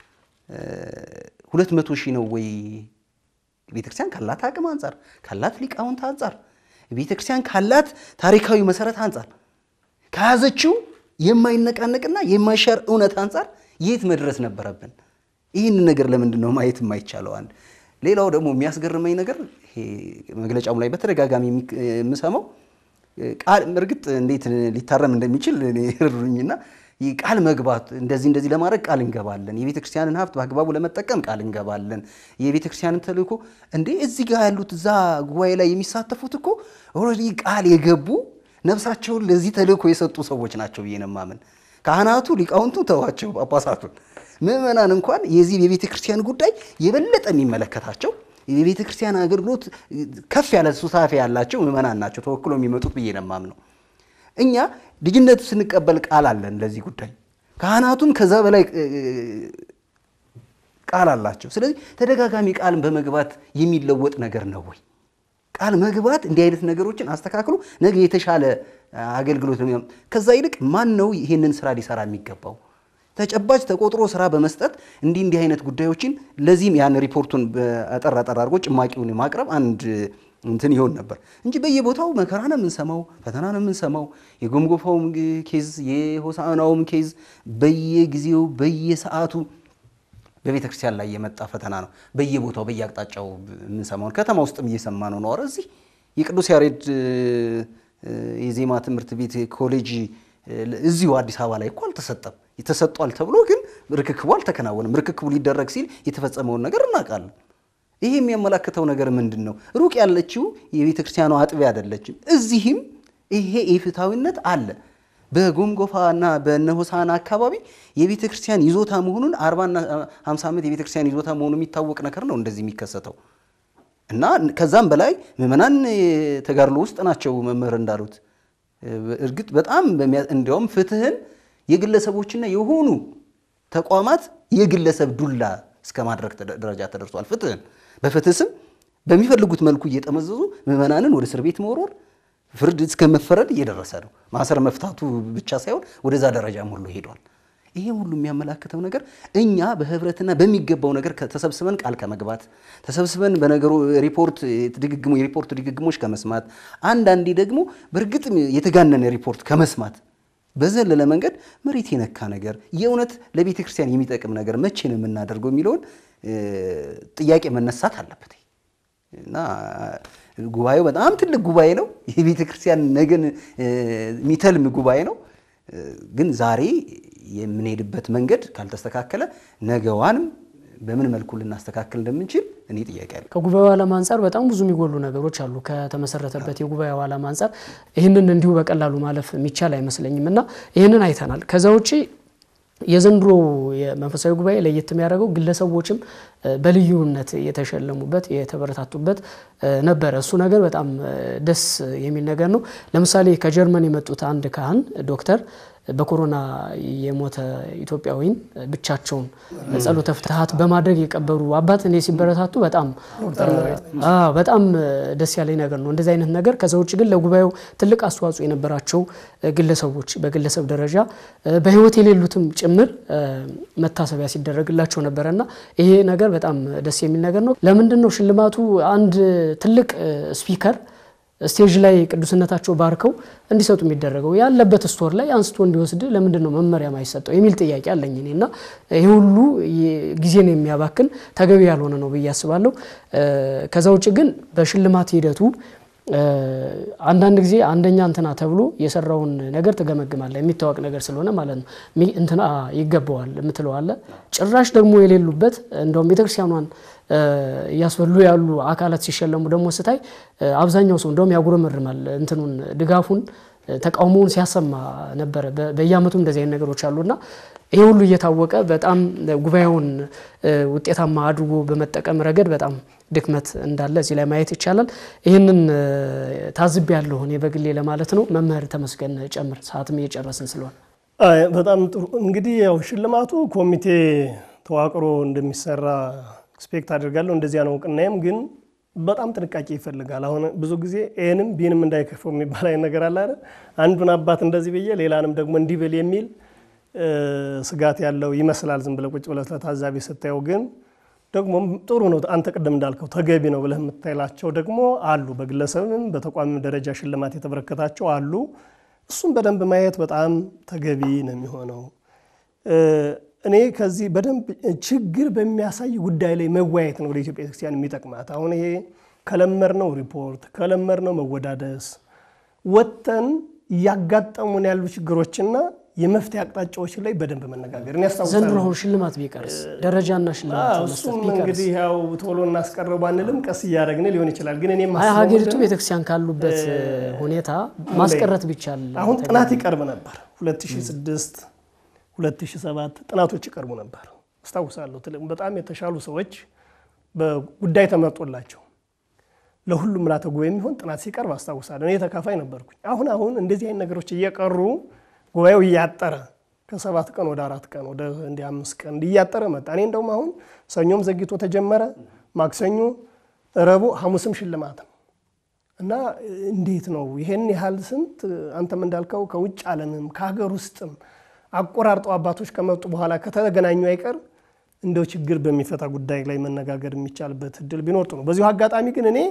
ሁለት መቶ ሺህ ነው ወይ? ቤተክርስቲያን ካላት አቅም አንጻር ካላት ሊቃውንት አንጻር ቤተክርስቲያን ካላት ታሪካዊ መሰረት አንጻር ከያዘችው የማይነቃነቅና የማይሻር እውነት አንጻር የት መድረስ ነበረብን? ይህን ነገር ለምንድን ነው ማየት የማይቻለው? አንድ ሌላው ደግሞ የሚያስገርመኝ ነገር ይሄ መግለጫው ላይ በተደጋጋሚ የምሰማው ቃል እርግጥ እንዴት ሊታረም እንደሚችል ይርዱኝና ቃል መግባት እንደዚህ እንደዚህ ለማድረግ ቃል እንገባለን፣ የቤተ ክርስቲያንን ሀብት በአግባቡ ለመጠቀም ቃል እንገባለን፣ የቤተ ክርስቲያንን ተልእኮ እንዴ እዚህ ጋር ያሉት እዛ ጉባኤ ላይ የሚሳተፉት እኮ ኦልሬዲ ቃል የገቡ ነፍሳቸውን ለዚህ ተልእኮ የሰጡ ሰዎች ናቸው ብዬ ነው የማምን። ካህናቱ ሊቃውንቱ ተዋቸው ጳጳሳቱን ምዕመናን እንኳን የዚህ የቤተ ክርስቲያን ጉዳይ የበለጠ የሚመለከታቸው የቤተ ክርስቲያን አገልግሎት ከፍ ያለ ሱታፌ ያላቸው ምዕመናን ናቸው ተወክሎ የሚመጡት ብዬ ነው የማምነው። እኛ ልጅነት ስንቀበል ቃል አለን ለዚህ ጉዳይ ካህናቱም ከዛ በላይ ቃል አላቸው። ስለዚህ ተደጋጋሚ ቃልን በመግባት የሚለወጥ ነገር ነው ወይ? ቃል መግባት እንዲህ አይነት ነገሮችን አስተካክሎ ነገ የተሻለ አገልግሎት ነው። ከዛ ይልቅ ማን ነው ይህንን ስራ ሊሰራ የሚገባው? ተጨባጭ ተቆጥሮ ስራ በመስጠት እንዲህ እንዲህ አይነት ጉዳዮችን ለዚህም ያን ሪፖርቱን አጠር አጠር አድርጎ ጭማቂውን ማቅረብ አንድ እንትን ይሆን ነበር እንጂ በየቦታው መከራ ነው የምንሰማው፣ ፈተና ነው የምንሰማው። የጎምጎፋውም ኬዝ የሆሳዕናውም ኬዝ በየጊዜው በየሰዓቱ በቤተ ክርስቲያን ላይ የመጣ ፈተና ነው። በየቦታው በየአቅጣጫው የምንሰማውን ከተማ ውስጥም እየሰማ ነው ነው እዚህ የቅዱስ ያሬድ የዜማ ትምህርት ቤት ኮሌጅ እዚሁ አዲስ አበባ ላይ እኮ አልተሰጠም። ተሰጧል ተብሎ ግን ርክክቡ አልተከናወንም። ርክክቡ ሊደረግ ሲል የተፈጸመውን ነገር እናውቃለን። ይሄ የሚያመላክተው ነገር ምንድን ነው? ሩቅ ያለችው የቤተ ክርስቲያኗ አጥቢያ አይደለችም። እዚህም ይሄ ኢፍትሐዊነት አለ። በጎምጎፋና በነሆሳና አካባቢ የቤተ ክርስቲያን ይዞታ መሆኑን አርባና ሃምሳ ዓመት የቤተ ክርስቲያን ይዞታ መሆኑ የሚታወቅ ነገር ነው እንደዚህ የሚከሰተው እና ከዛም በላይ ምዕመናን ተጋድሎ ውስጥ ናቸው። መምህር እንዳሉት እርግጥ በጣም እንዲያውም ፍትህን የግለሰቦችና የሆኑ ተቋማት የግለሰብ ዱላ እስከ ማድረግ ደረጃ ተደርሷል። ፍትህን በፍትህ ስም በሚፈልጉት መልኩ እየጠመዘዙ ምዕመናንን ወደ እስር ቤት መወርወር ፍርድ እስከ መፈረድ እየደረሰ ነው። ማሰር መፍታቱ ብቻ ሳይሆን ወደዛ ደረጃም ሁሉ ሄዷል። ይሄ ሁሉ የሚያመላክተው ነገር እኛ በህብረትና በሚገባው ነገር ተሰብስበን ቃል ከመግባት ተሰብስበን በነገሩ ሪፖርት ድግግሞ የሪፖርት ድግግሞች ከመስማት አንዳንዴ ደግሞ በእርግጥም የተጋነነ ሪፖርት ከመስማት በዘለለ መንገድ መሬት የነካ ነገር የእውነት ለቤተ ክርስቲያን የሚጠቅም ነገር መቼ ነው የምናደርገው የሚለውን ጥያቄ መነሳት አለበት እና ጉባኤው በጣም ትልቅ ጉባኤ ነው። የቤተ ክርስቲያን ነገን የሚተልም ጉባኤ ነው። ግን ዛሬ የምንሄድበት መንገድ ካልተስተካከለ ነገዋንም በምን መልኩ ልናስተካክል እንደምንችል እኔ ጥያቄ አለ። ከጉባኤው ዓላማ አንጻር በጣም ብዙ የሚጎሉ ነገሮች አሉ። ከተመሰረተበት የጉባኤው ዓላማ አንጻር ይህንን እንዲሁ በቀላሉ ማለፍ የሚቻል አይመስለኝም እና ይህንን አይተናል። ከዛ ውጭ የዘንድሮ የመንፈሳዊ ጉባኤ ለየት የሚያደርገው ግለሰቦችም በልዩነት የተሸለሙበት የተበረታቱበት ነበረ። እሱ ነገር በጣም ደስ የሚል ነገር ነው። ለምሳሌ ከጀርመን የመጡት አንድ ካህን ዶክተር በኮሮና የሞተ ኢትዮጵያዊን ብቻቸውን ጸሎተ ፍትሐት በማድረግ የቀበሩ አባት እኔ ሲበረታቱ በጣም በጣም ደስ ያለኝ ነገር ነው። እንደዚህ አይነት ነገር ከዛ ውጭ ግን ለጉባኤው ትልቅ አስተዋጽኦ የነበራቸው ግለሰቦች በግለሰብ ደረጃ በሕይወት የሌሉትም ጭምር መታሰቢያ ሲደረግላቸው ነበረና ይሄ ነገር በጣም ደስ የሚል ነገር ነው። ለምንድን ነው ሽልማቱ አንድ ትልቅ ስፒከር ስቴጅ ላይ ቅዱስነታቸው ባርከው እንዲሰጡ የሚደረገው ያለበት ስቶር ላይ አንስቶ እንዲወስድ ለምንድን ነው መመሪያ ማይሰጠው የሚል ጥያቄ አለኝ እኔ እና ይህ ሁሉ ጊዜን የሚያባክን ተገቢ ያልሆነ ነው ብዬ አስባለሁ። ከዛ ውጭ ግን በሽልማት ሂደቱ አንዳንድ ጊዜ አንደኛ እንትና ተብሎ የሰራውን ነገር ትገመግማለህ የሚታወቅ ነገር ስለሆነ ማለት ነው። እንትና ይገባዋል የምትለዋለ ጭራሽ ደግሞ የሌሉበት እንደውም ቤተክርስቲያኗን እያስበሉ ያሉ አካላት ሲሸለሙ ደግሞ ስታይ አብዛኛው ሰው እንደውም ያጉረመርማል እንትኑን ድጋፉን ተቃውሞውን ሲያሰማ ነበረ። በየአመቱ እንደዚህ አይነት ነገሮች አሉና ይሄ ሁሉ እየታወቀ በጣም ጉባኤውን ውጤታማ አድርጎ በመጠቀም ረገድ በጣም ድክመት እንዳለ እዚህ ላይ ማየት ይቻላል። ይህንን ታዝብ ያለሁ እኔ በግሌ ለማለት ነው። መምህር ተመስገን ጨምር፣ ሰዓትም እየጨረስን ስለሆነ በጣም ጥሩ። እንግዲህ ያው ሽልማቱ ኮሚቴ ተዋቅሮ እንደሚሰራ ኤክስፔክት አድርጋለሁ። እንደዚያ ነው እውቅናዬም ግን በጣም ጥንቃቄ ይፈልጋል። አሁን ብዙ ጊዜ ኤንም ቢንም እንዳይከፈው የሚባል አይነት ነገር አለ አይደል? አንዱን አባት እንደዚህ ብዬ ሌላንም ደግሞ እንዲህ ብል የሚል ስጋት ያለው ይመስላል ዝም ብለህ ቁጭ ብለህ ለታዛቢ ስታየው። ግን ደግሞ ጥሩ ነው። አንተ ቅድም እንዳልከው ተገቢ ነው ብለህ የምታይላቸው ደግሞ አሉ። በግለሰብም በተቋምም ደረጃ ሽልማት የተበረከታቸው አሉ። እሱም በደንብ ማየት በጣም ተገቢ ነው የሚሆነው። እኔ ከዚህ በደንብ ችግር በሚያሳይ ጉዳይ ላይ መወያየት ነው ወደ ኢትዮጵያ ቤተክርስቲያን የሚጠቅማት። አሁን ይሄ ከለመድነው ሪፖርት ከለመድነው መወዳደስ ወጥተን እያጋጠሙን ያሉ ችግሮችና የመፍትሄ አቅጣጫዎች ላይ በደንብ መነጋገር ዘንድሮ አሁን ሽልማት ቢቀርስ ደረጃና ሽልማት እሱም እንግዲህ ያው ቶሎ እናስቀረው ባንልም ቀስ እያደረግን ሊሆን ይችላል። ግን እኔ ሀገሪቱ ቤተክርስቲያን ካሉበት ሁኔታ ማስቀረት ቢቻል አሁን ጥናት ይቀርብ ነበር 2006 2007 ጥናቶች ይቀርቡ ነበር። አስታውሳለሁ። በጣም የተሻሉ ሰዎች በጉዳይ ተመርጦላቸው ለሁሉም ምልዓተ ጉባኤ የሚሆን ጥናት ሲቀርብ አስታውሳለሁ። እኔ ተካፋይ ነበርኩኝ። አሁን አሁን እንደዚህ አይነት ነገሮች እየቀሩ ጉባኤው እያጠረ ከሰባት ቀን ወደ አራት ቀን ወደ እንደ አምስት ቀን እያጠረ መጣ። እኔ እንደውም አሁን ሰኞም ዘግይቶ ተጀመረ፣ ማክሰኞ፣ ረቡዕ፣ ሐሙስም ሽልማት ነው እና እንዴት ነው ይሄን ያህል ስንት አንተም እንዳልከው ከውጭ ዓለምም ከሀገር ውስጥም አቆራርጠው አባቶች ከመጡ በኋላ ከተገናኙ አይቀር እንደው ችግር በሚፈታ ጉዳይ ላይ መነጋገር የሚቻልበት እድል ቢኖር ጥሩ ነው። በዚሁ አጋጣሚ ግን እኔ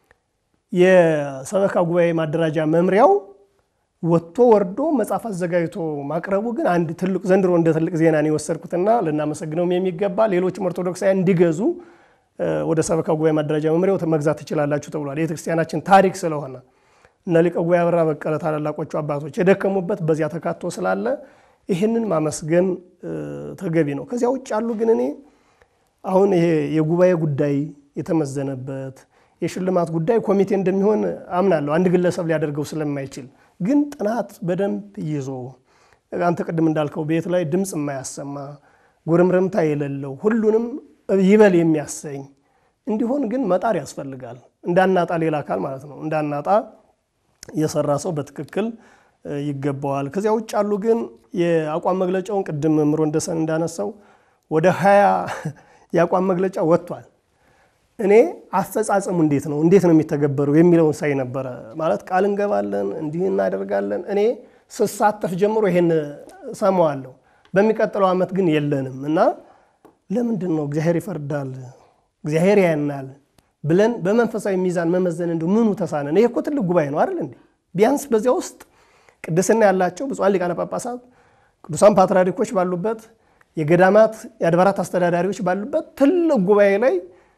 የሰበካ ጉባኤ ማደራጃ መምሪያው ወጥቶ ወርዶ መጽሐፍ አዘጋጅቶ ማቅረቡ ግን አንድ ትልቅ ዘንድሮ እንደ ትልቅ ዜና ነው የወሰድኩትና ልናመሰግነውም የሚገባ ሌሎችም ኦርቶዶክሳውያን እንዲገዙ ወደ ሰበካ ጉባኤ ማደራጃ መምሪያው መግዛት ትችላላችሁ ተብሏል። የቤተክርስቲያናችን ታሪክ ስለሆነ እነ ሊቀ ጉባኤ አበራ በቀለ ታላላቆቹ አባቶች የደከሙበት በዚያ ተካቶ ስላለ ይህንን ማመስገን ተገቢ ነው። ከዚያ ውጭ ያሉ ግን እኔ አሁን ይሄ የጉባኤ ጉዳይ የተመዘነበት የሽልማት ጉዳይ ኮሚቴ እንደሚሆን አምናለሁ። አንድ ግለሰብ ሊያደርገው ስለማይችል ግን ጥናት በደንብ ይዞ አንተ ቅድም እንዳልከው ቤት ላይ ድምፅ የማያሰማ ጉርምርምታ የሌለው ሁሉንም ይበል የሚያሰኝ እንዲሆን ግን መጣር ያስፈልጋል። እንዳናጣ ሌላ አካል ማለት ነው እንዳናጣ የሰራ ሰው በትክክል ይገባዋል። ከዚያ ውጭ ያሉ ግን የአቋም መግለጫውን ቅድም መምህር ወንደሰን እንዳነሳው ወደ ሀያ የአቋም መግለጫ ወጥቷል። እኔ አፈጻጸሙ እንዴት ነው እንዴት ነው የሚተገበረው የሚለውን ሳይ ነበረ። ማለት ቃል እንገባለን እንዲህ እናደርጋለን። እኔ ስሳተፍ ጀምሮ ይሄን ሰማዋለሁ። በሚቀጥለው ዓመት ግን የለንም እና ለምንድን ነው እግዚአብሔር ይፈርዳል እግዚአብሔር ያናል ብለን በመንፈሳዊ ሚዛን መመዘን እንዲ ምኑ ተሳነን? ይሄ እኮ ትልቅ ጉባኤ ነው አይደል እንዴ? ቢያንስ በዚያ ውስጥ ቅድስና ያላቸው ብፁዓን ሊቃነ ጳጳሳት ቅዱሳን ፓትርያርኮች ባሉበት የገዳማት የአድባራት አስተዳዳሪዎች ባሉበት ትልቅ ጉባኤ ላይ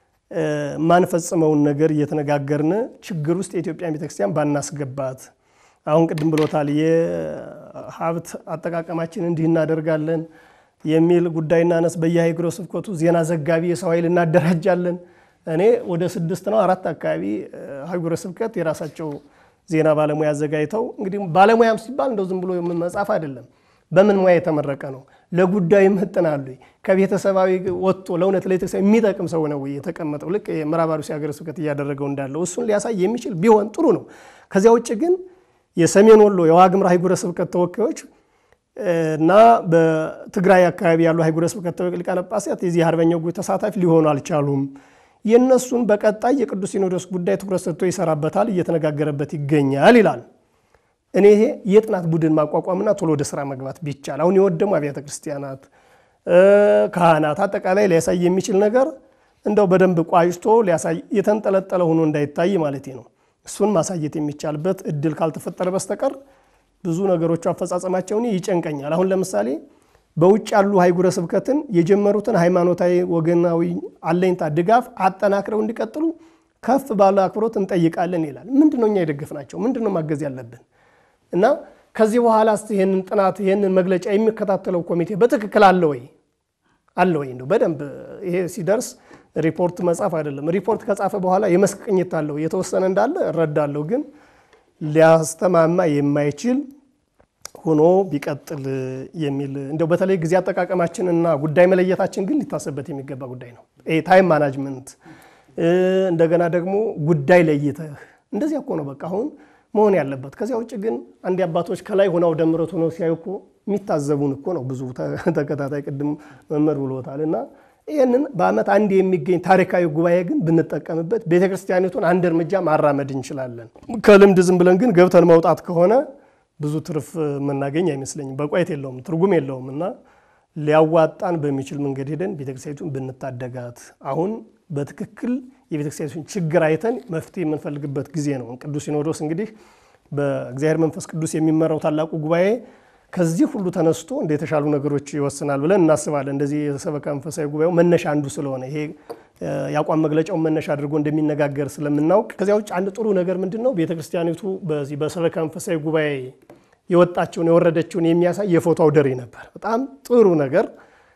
የማንፈጽመውን ነገር እየተነጋገርን ችግር ውስጥ የኢትዮጵያ ቤተክርስቲያን ባናስገባት። አሁን ቅድም ብሎታል፣ የሀብት አጠቃቀማችን እንዲህ እናደርጋለን የሚል ጉዳይ እናነስ። በየሀገረ ስብከቱ ዜና ዘጋቢ የሰው ኃይል እናደራጃለን። እኔ ወደ ስድስት ነው አራት አካባቢ ሀገረ ስብከት የራሳቸው ዜና ባለሙያ አዘጋጅተው እንግዲህ ባለሙያም ሲባል እንደው ዝም ብሎ መጻፍ አይደለም። በምን ሙያ የተመረቀ ነው? ለጉዳዩ ይመጥናሉ? ከቤተሰባዊ ወጥቶ ለእውነት ለቤተክርስቲያን የሚጠቅም ሰው ነው የተቀመጠው? ልክ የምዕራብ አርሲ ሀገረ ስብከት እያደረገው እንዳለው እሱን ሊያሳይ የሚችል ቢሆን ጥሩ ነው። ከዚያ ውጭ ግን የሰሜን ወሎ የዋግምራ ሀገረ ስብከት ተወካዮች እና በትግራይ አካባቢ ያሉ ሀገረ ስብከት ሊቃነ ጳጳሳት የዚህ አርበኛው ጉባኤ ተሳታፊ ሊሆኑ አልቻሉም። የእነሱን በቀጣይ የቅዱስ ሲኖዶስ ጉዳይ ትኩረት ሰጥቶ ይሰራበታል፣ እየተነጋገረበት ይገኛል ይላል። እኔ ይሄ የጥናት ቡድን ማቋቋምና ቶሎ ወደ ስራ መግባት ቢቻል አሁን የወደሙ አብያተ ክርስቲያናት፣ ካህናት አጠቃላይ ሊያሳይ የሚችል ነገር እንደው በደንብ ቋጭቶ ሊያሳይ የተንጠለጠለ ሆኖ እንዳይታይ ማለት ነው። እሱን ማሳየት የሚቻልበት እድል ካልተፈጠረ በስተቀር ብዙ ነገሮቹ አፈጻጸማቸውን ይጨንቀኛል። አሁን ለምሳሌ በውጭ ያሉ ሀገረ ስብከትን የጀመሩትን ሃይማኖታዊ ወገናዊ አለኝታ ድጋፍ አጠናክረው እንዲቀጥሉ ከፍ ባለ አክብሮት እንጠይቃለን ይላል። ምንድን ነው እኛ የደገፍናቸው? ምንድን ነው ማገዝ ያለብን? እና ከዚህ በኋላ ስ ይህንን ጥናት ይህንን መግለጫ የሚከታተለው ኮሚቴ በትክክል አለ ወይ አለ ወይ? እንደው በደንብ ይሄ ሲደርስ ሪፖርት መጻፍ አይደለም። ሪፖርት ከጻፈ በኋላ የመስክ ቅኝት አለው የተወሰነ እንዳለ እረዳለሁ። ግን ሊያስተማማ የማይችል ሆኖ ቢቀጥል የሚል እንደው በተለይ ጊዜ አጠቃቀማችንና ጉዳይ መለየታችን ግን ሊታሰብበት የሚገባ ጉዳይ ነው። ታይም ማናጅመንት እንደገና ደግሞ ጉዳይ ለይተህ እንደዚያ እኮ ነው በቃ አሁን መሆን ያለበት። ከዚያ ውጭ ግን አንድ አባቶች ከላይ ሆነው ደምረት ሆነው ሲያዩ እኮ የሚታዘቡን እኮ ነው ብዙ ተከታታይ ቅድም መምህር ብሎታል። እና ይህንን በዓመት አንድ የሚገኝ ታሪካዊ ጉባኤ ግን ብንጠቀምበት ቤተክርስቲያኒቱን አንድ እርምጃ ማራመድ እንችላለን። ከልምድ ዝም ብለን ግን ገብተን መውጣት ከሆነ ብዙ ትርፍ የምናገኝ አይመስለኝም። በቋየት የለውም፣ ትርጉም የለውም እና ሊያዋጣን በሚችል መንገድ ሄደን ቤተክርስቲያኒቱን ብንታደጋት አሁን በትክክል የቤተክርስቲያኒቱን ችግር አይተን መፍትሄ የምንፈልግበት ጊዜ ነው። ቅዱስ ሲኖዶስ እንግዲህ በእግዚአብሔር መንፈስ ቅዱስ የሚመራው ታላቁ ጉባኤ ከዚህ ሁሉ ተነስቶ እንደ የተሻሉ ነገሮች ይወስናል ብለን እናስባለን። እንደዚህ የሰበካ መንፈሳዊ ጉባኤው መነሻ አንዱ ስለሆነ ይሄ የአቋም መግለጫውን መነሻ አድርጎ እንደሚነጋገር ስለምናውቅ፣ ከዚያ ውጭ አንድ ጥሩ ነገር ምንድን ነው? ቤተክርስቲያኒቱ በዚህ በሰበካ መንፈሳዊ ጉባኤ የወጣቸውን የወረደችውን የሚያሳይ የፎቶ አውደ ርዕይ ነበር። በጣም ጥሩ ነገር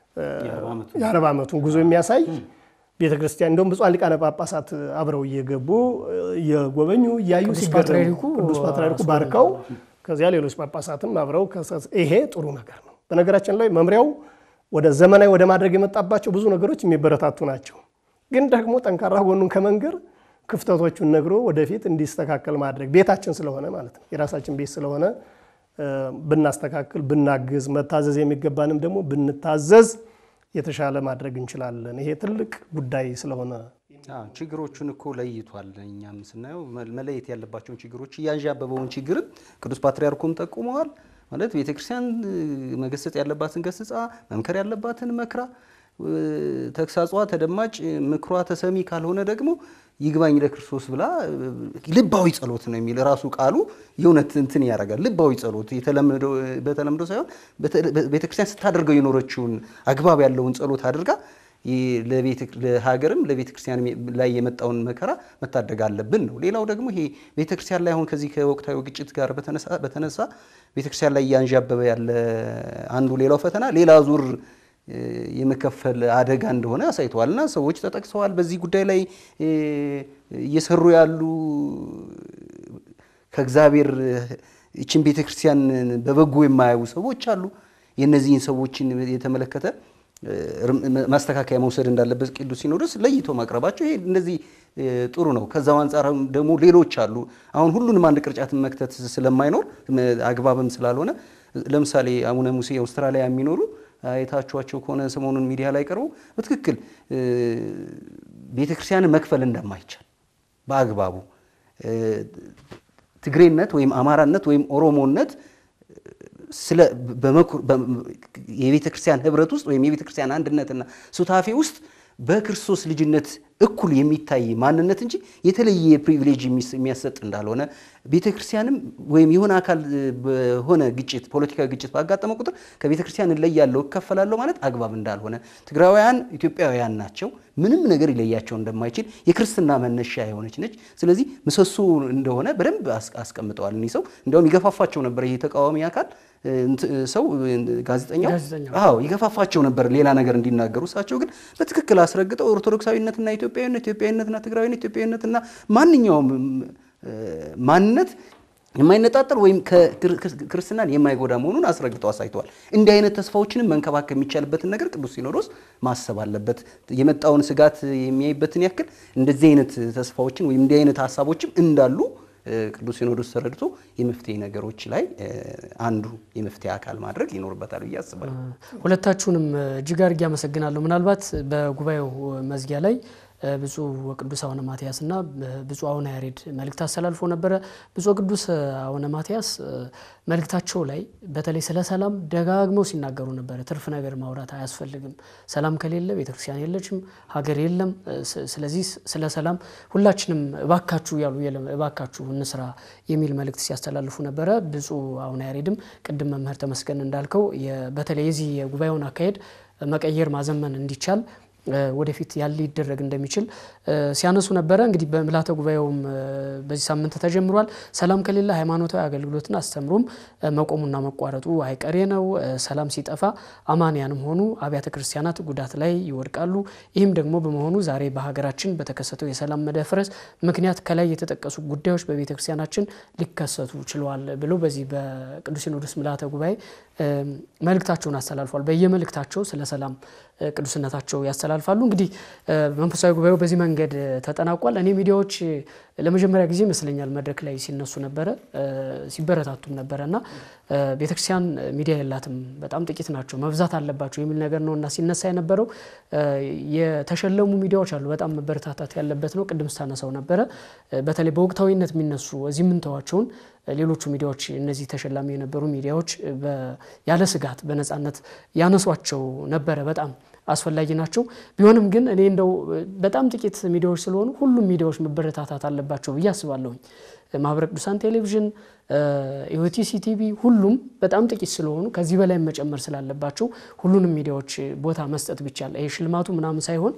የአርባ ዓመቱን ጉዞ የሚያሳይ ቤተክርስቲያን እንደውም ብፁዓን ሊቃነ ጳጳሳት አብረው እየገቡ እየጎበኙ እያዩ ሲገረሙ ቅዱስ ፓትርያርኩ ባርከው ከዚያ ሌሎች ጳጳሳትም አብረው ይሄ ጥሩ ነገር ነው። በነገራችን ላይ መምሪያው ወደ ዘመናዊ ወደ ማድረግ የመጣባቸው ብዙ ነገሮች የሚበረታቱ ናቸው። ግን ደግሞ ጠንካራ ጎኑን ከመንገር ክፍተቶቹን ነግሮ ወደፊት እንዲስተካከል ማድረግ ቤታችን ስለሆነ ማለት ነው የራሳችን ቤት ስለሆነ ብናስተካክል፣ ብናግዝ፣ መታዘዝ የሚገባንም ደግሞ ብንታዘዝ የተሻለ ማድረግ እንችላለን። ይሄ ትልቅ ጉዳይ ስለሆነ ችግሮቹን እኮ ለይቷል። እኛም ስናየው መለየት ያለባቸውን ችግሮች እያንዣበበውን ችግርም ቅዱስ ፓትርያርኩም ጠቁመዋል። ማለት ቤተክርስቲያን መገሰጽ ያለባትን ገስጻ፣ መምከር ያለባትን መክራ፣ ተግሳጿ ተደማጭ፣ ምክሯ ተሰሚ ካልሆነ ደግሞ ይግባኝ ለክርስቶስ ብላ ልባዊ ጸሎት ነው የሚል ራሱ ቃሉ የእውነት እንትን ያደርጋል። ልባዊ ጸሎት በተለምዶ ሳይሆን ቤተክርስቲያን ስታደርገው የኖረችውን አግባብ ያለውን ጸሎት አድርጋ ለሀገርም ለቤተ ክርስቲያን ላይ የመጣውን መከራ መታደግ አለብን ነው። ሌላው ደግሞ ይሄ ቤተ ክርስቲያን ላይ አሁን ከዚህ ከወቅታዊ ግጭት ጋር በተነሳ ቤተ ክርስቲያን ላይ እያንዣበበ ያለ አንዱ ሌላው ፈተና ሌላ ዙር የመከፈል አደጋ እንደሆነ አሳይተዋል እና ሰዎች ተጠቅሰዋል። በዚህ ጉዳይ ላይ እየሰሩ ያሉ ከእግዚአብሔር ይችን ቤተ ክርስቲያን በበጎ የማያዩ ሰዎች አሉ። የእነዚህን ሰዎችን የተመለከተ ማስተካከያ መውሰድ እንዳለበት ቅዱስ ሲኖዶስ ለይቶ ማቅረባቸው ይሄ እንደዚህ ጥሩ ነው። ከዛው አንጻር ደግሞ ሌሎች አሉ። አሁን ሁሉንም አንድ ቅርጫትን መክተት ስለማይኖር አግባብም ስላልሆነ ለምሳሌ አቡነ ሙሴ አውስትራሊያ የሚኖሩ አይታችኋቸው ከሆነ ሰሞኑን ሚዲያ ላይ ቀርበው በትክክል ቤተክርስቲያንን መክፈል እንደማይቻል በአግባቡ ትግሬነት ወይም አማራነት ወይም ኦሮሞነት ስለ የቤተ ክርስቲያን ህብረት ውስጥ ወይም የቤተ ክርስቲያን አንድነትና ሱታፌ ውስጥ በክርስቶስ ልጅነት እኩል የሚታይ ማንነት እንጂ የተለየ ፕሪቪሌጅ የሚያሰጥ እንዳልሆነ ቤተ ክርስቲያንም ወይም የሆነ አካል በሆነ ግጭት ፖለቲካዊ ግጭት ባጋጠመ ቁጥር ከቤተ ክርስቲያን እለያለሁ እከፈላለሁ ማለት አግባብ እንዳልሆነ ትግራውያን ኢትዮጵያውያን ናቸው። ምንም ነገር ይለያቸው እንደማይችል የክርስትና መነሻ የሆነች ነች። ስለዚህ ምሰሶ እንደሆነ በደንብ አስቀምጠዋል። እኒህ ሰው እንዲያውም ይገፋፋቸው ነበር። ይህ ተቃዋሚ አካል ሰው ጋዜጠኛው አዎ ይገፋፋቸው ነበር ሌላ ነገር እንዲናገሩ። እሳቸው ግን በትክክል አስረግጠው ኦርቶዶክሳዊነትና ኢትዮጵያዊነት፣ ኢትዮጵያዊነትና ትግራዊነት፣ ኢትዮጵያዊነትና ማንኛውም ማንነት የማይነጣጠል ወይም ክርስትናን የማይጎዳ መሆኑን አስረግጠው አሳይተዋል። እንዲህ አይነት ተስፋዎችንም መንከባከብ የሚቻልበትን ነገር ቅዱስ ሲኖዶስ ማሰብ አለበት። የመጣውን ስጋት የሚያይበትን ያክል እንደዚህ አይነት ተስፋዎችን ወይም እንዲህ አይነት ሀሳቦችም እንዳሉ ቅዱስ ሲኖዶስ ተረድቶ የመፍትሄ ነገሮች ላይ አንዱ የመፍትሄ አካል ማድረግ ይኖርበታል ብዬ አስባለሁ። ሁለታችሁንም እጅግ አድርጌ አመሰግናለሁ። ምናልባት በጉባኤው መዝጊያ ላይ ብፁዕ ወቅዱስ አቡነ ማትያስ እና ብፁዕ አቡነ ያሬድ መልእክት አስተላልፎ ነበረ። ብፁዕ ቅዱስ አቡነ ማትያስ መልእክታቸው ላይ በተለይ ስለ ሰላም ደጋግመው ሲናገሩ ነበረ። ትርፍ ነገር ማውራት አያስፈልግም፣ ሰላም ከሌለ ቤተክርስቲያን የለችም፣ ሀገር የለም። ስለዚህ ስለ ሰላም ሁላችንም እባካችሁ ያሉ እባካችሁ እንስራ የሚል መልእክት ሲያስተላልፉ ነበረ። ብፁዕ አቡነ ያሬድም ቅድም መምህር ተመስገን እንዳልከው በተለይ የዚህ የጉባኤውን አካሄድ መቀየር ማዘመን እንዲቻል ወደፊት ያለ ሊደረግ እንደሚችል ሲያነሱ ነበረ። እንግዲህ በምልዓተ ጉባኤውም በዚህ ሳምንት ተጀምሯል። ሰላም ከሌለ ሃይማኖታዊ አገልግሎትን አስተምሮም መቆሙና መቋረጡ አይቀሬ ነው። ሰላም ሲጠፋ አማንያንም ሆኑ አብያተ ክርስቲያናት ጉዳት ላይ ይወድቃሉ። ይህም ደግሞ በመሆኑ ዛሬ በሀገራችን በተከሰተው የሰላም መደፍረስ ምክንያት ከላይ የተጠቀሱ ጉዳዮች በቤተ ክርስቲያናችን ሊከሰቱ ችለዋል ብለው በዚህ በቅዱስ ሲኖዶስ ምልዓተ ጉባኤ መልእክታቸውን አስተላልፏል። በየመልእክታቸው ስለ ሰላም ቅዱስነታቸው ያስተላልፋሉ። እንግዲህ መንፈሳዊ ጉባኤው በዚህ መንገድ ተጠናቋል። እኔ ሚዲያዎች ለመጀመሪያ ጊዜ ይመስለኛል መድረክ ላይ ሲነሱ ነበረ ሲበረታቱም ነበረ እና ቤተክርስቲያን ሚዲያ የላትም በጣም ጥቂት ናቸው መብዛት አለባቸው የሚል ነገር ነው እና ሲነሳ የነበረው የተሸለሙ ሚዲያዎች አሉ። በጣም መበረታታት ያለበት ነው። ቅድም ስታነሳው ነበረ በተለይ በወቅታዊነት የሚነሱ እዚህ የምንተዋቸውን ሌሎቹ ሚዲያዎች እነዚህ ተሸላሚ የነበሩ ሚዲያዎች ያለ ስጋት በነፃነት ያነሷቸው ነበረ። በጣም አስፈላጊ ናቸው። ቢሆንም ግን እኔ እንደው በጣም ጥቂት ሚዲያዎች ስለሆኑ ሁሉም ሚዲያዎች መበረታታት አለባቸው ብዬ አስባለሁኝ። ማህበረ ቅዱሳን ቴሌቪዥን፣ ኢኦቲሲ ቲቪ ሁሉም በጣም ጥቂት ስለሆኑ ከዚህ በላይ መጨመር ስላለባቸው ሁሉንም ሚዲያዎች ቦታ መስጠት ቢቻል ይሄ ሽልማቱ ምናምን ሳይሆን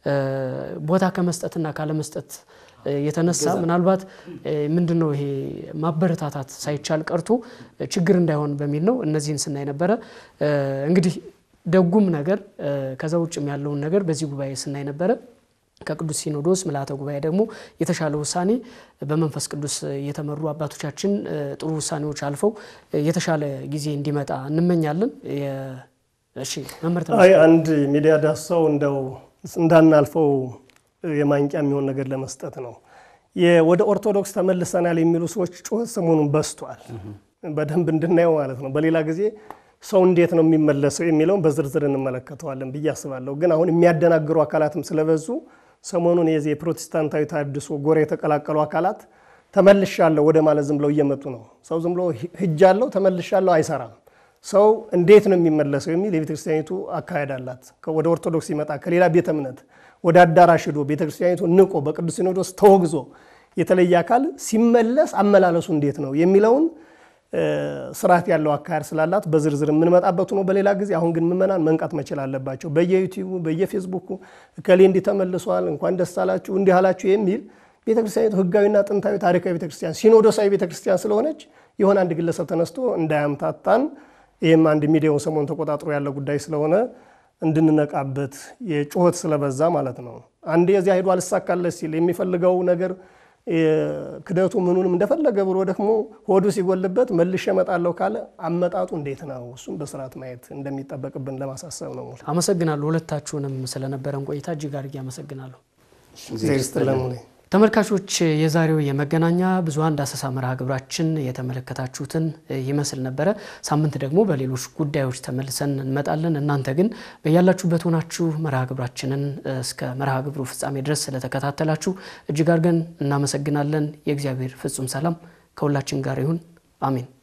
ቦታ ከመስጠትና ካለመስጠት የተነሳ ምናልባት ምንድን ነው ይሄ ማበረታታት ሳይቻል ቀርቶ ችግር እንዳይሆን በሚል ነው እነዚህን ስናይ ነበረ። እንግዲህ ደጉም ነገር ከዛ ውጭም ያለውን ነገር በዚህ ጉባኤ ስናይ ነበረ። ከቅዱስ ሲኖዶስ ምልዓተ ጉባኤ ደግሞ የተሻለ ውሳኔ በመንፈስ ቅዱስ የተመሩ አባቶቻችን ጥሩ ውሳኔዎች አልፈው የተሻለ ጊዜ እንዲመጣ እንመኛለን። እሺ መምህር አይ አንድ ሚዲያ ዳሰው እንደው እንዳናልፈው የማንቂያ የሚሆን ነገር ለመስጠት ነው። ወደ ኦርቶዶክስ ተመልሰናል የሚሉ ሰዎች ጩኸት ሰሞኑን በዝቷል። በደንብ እንድናየው ማለት ነው። በሌላ ጊዜ ሰው እንዴት ነው የሚመለሰው የሚለውን በዝርዝር እንመለከተዋለን ብዬ አስባለሁ። ግን አሁን የሚያደናግሩ አካላትም ስለበዙ ሰሞኑን የዚህ የፕሮቴስታንታዊ ታድሶ ጎራ የተቀላቀሉ አካላት ተመልሻለሁ ወደ ማለት ዝም ብለው እየመጡ ነው። ሰው ዝም ብሎ ሂጃለሁ ተመልሻለሁ አይሰራም። ሰው እንዴት ነው የሚመለሰው የሚል የቤተክርስቲያኒቱ አካሄድ አላት። ወደ ኦርቶዶክስ ሲመጣ ከሌላ ቤተ እምነት ወደ አዳራሽ ሂዶ ቤተክርስቲያኒቱ ንቆ በቅዱስ ሲኖዶስ ተወግዞ የተለየ አካል ሲመለስ አመላለሱ እንዴት ነው የሚለውን ስርዓት ያለው አካሄድ ስላላት በዝርዝር የምንመጣበት ነው በሌላ ጊዜ። አሁን ግን ምዕመናን መንቃት መቻል አለባቸው። በየዩቲዩቡ በየፌስቡኩ እከሌ እንዲህ ተመልሷል እንኳን ደስ አላችሁ እንዲህ አላችሁ የሚል ቤተክርስቲያኒቱ ህጋዊና ጥንታዊ ታሪካዊ ቤተክርስቲያን ሲኖዶሳዊ ቤተክርስቲያን ስለሆነች የሆነ አንድ ግለሰብ ተነስቶ እንዳያምታታን ይህም አንድ ሚዲያውን ሰሞን ተቆጣጥሮ ያለ ጉዳይ ስለሆነ እንድንነቃበት የጩኸት ስለበዛ ማለት ነው። አንድ የዚያ ሄዶ አልሳካለት ሲል የሚፈልገው ነገር ክደቱ ምኑንም እንደፈለገ ብሎ ደግሞ ሆዱ ሲጎልበት መልሼ እመጣለሁ ካለ አመጣጡ እንዴት ነው? እሱም በስርዓት ማየት እንደሚጠበቅብን ለማሳሰብ ነው። አመሰግናለሁ። ሁለታችሁንም ስለነበረን ቆይታ እጅግ አድርጌ አመሰግናለሁ። ስትለሙኔ ተመልካቾች የዛሬው የመገናኛ ብዙኃን ዳሰሳ መርሃ ግብራችን የተመለከታችሁትን ይመስል ነበረ። ሳምንት ደግሞ በሌሎች ጉዳዮች ተመልሰን እንመጣለን። እናንተ ግን በያላችሁበት ሆናችሁ መርሃ ግብራችንን እስከ መርሃ ግብሩ ፍጻሜ ድረስ ስለተከታተላችሁ እጅግ አድርገን እናመሰግናለን። የእግዚአብሔር ፍጹም ሰላም ከሁላችን ጋር ይሁን። አሜን።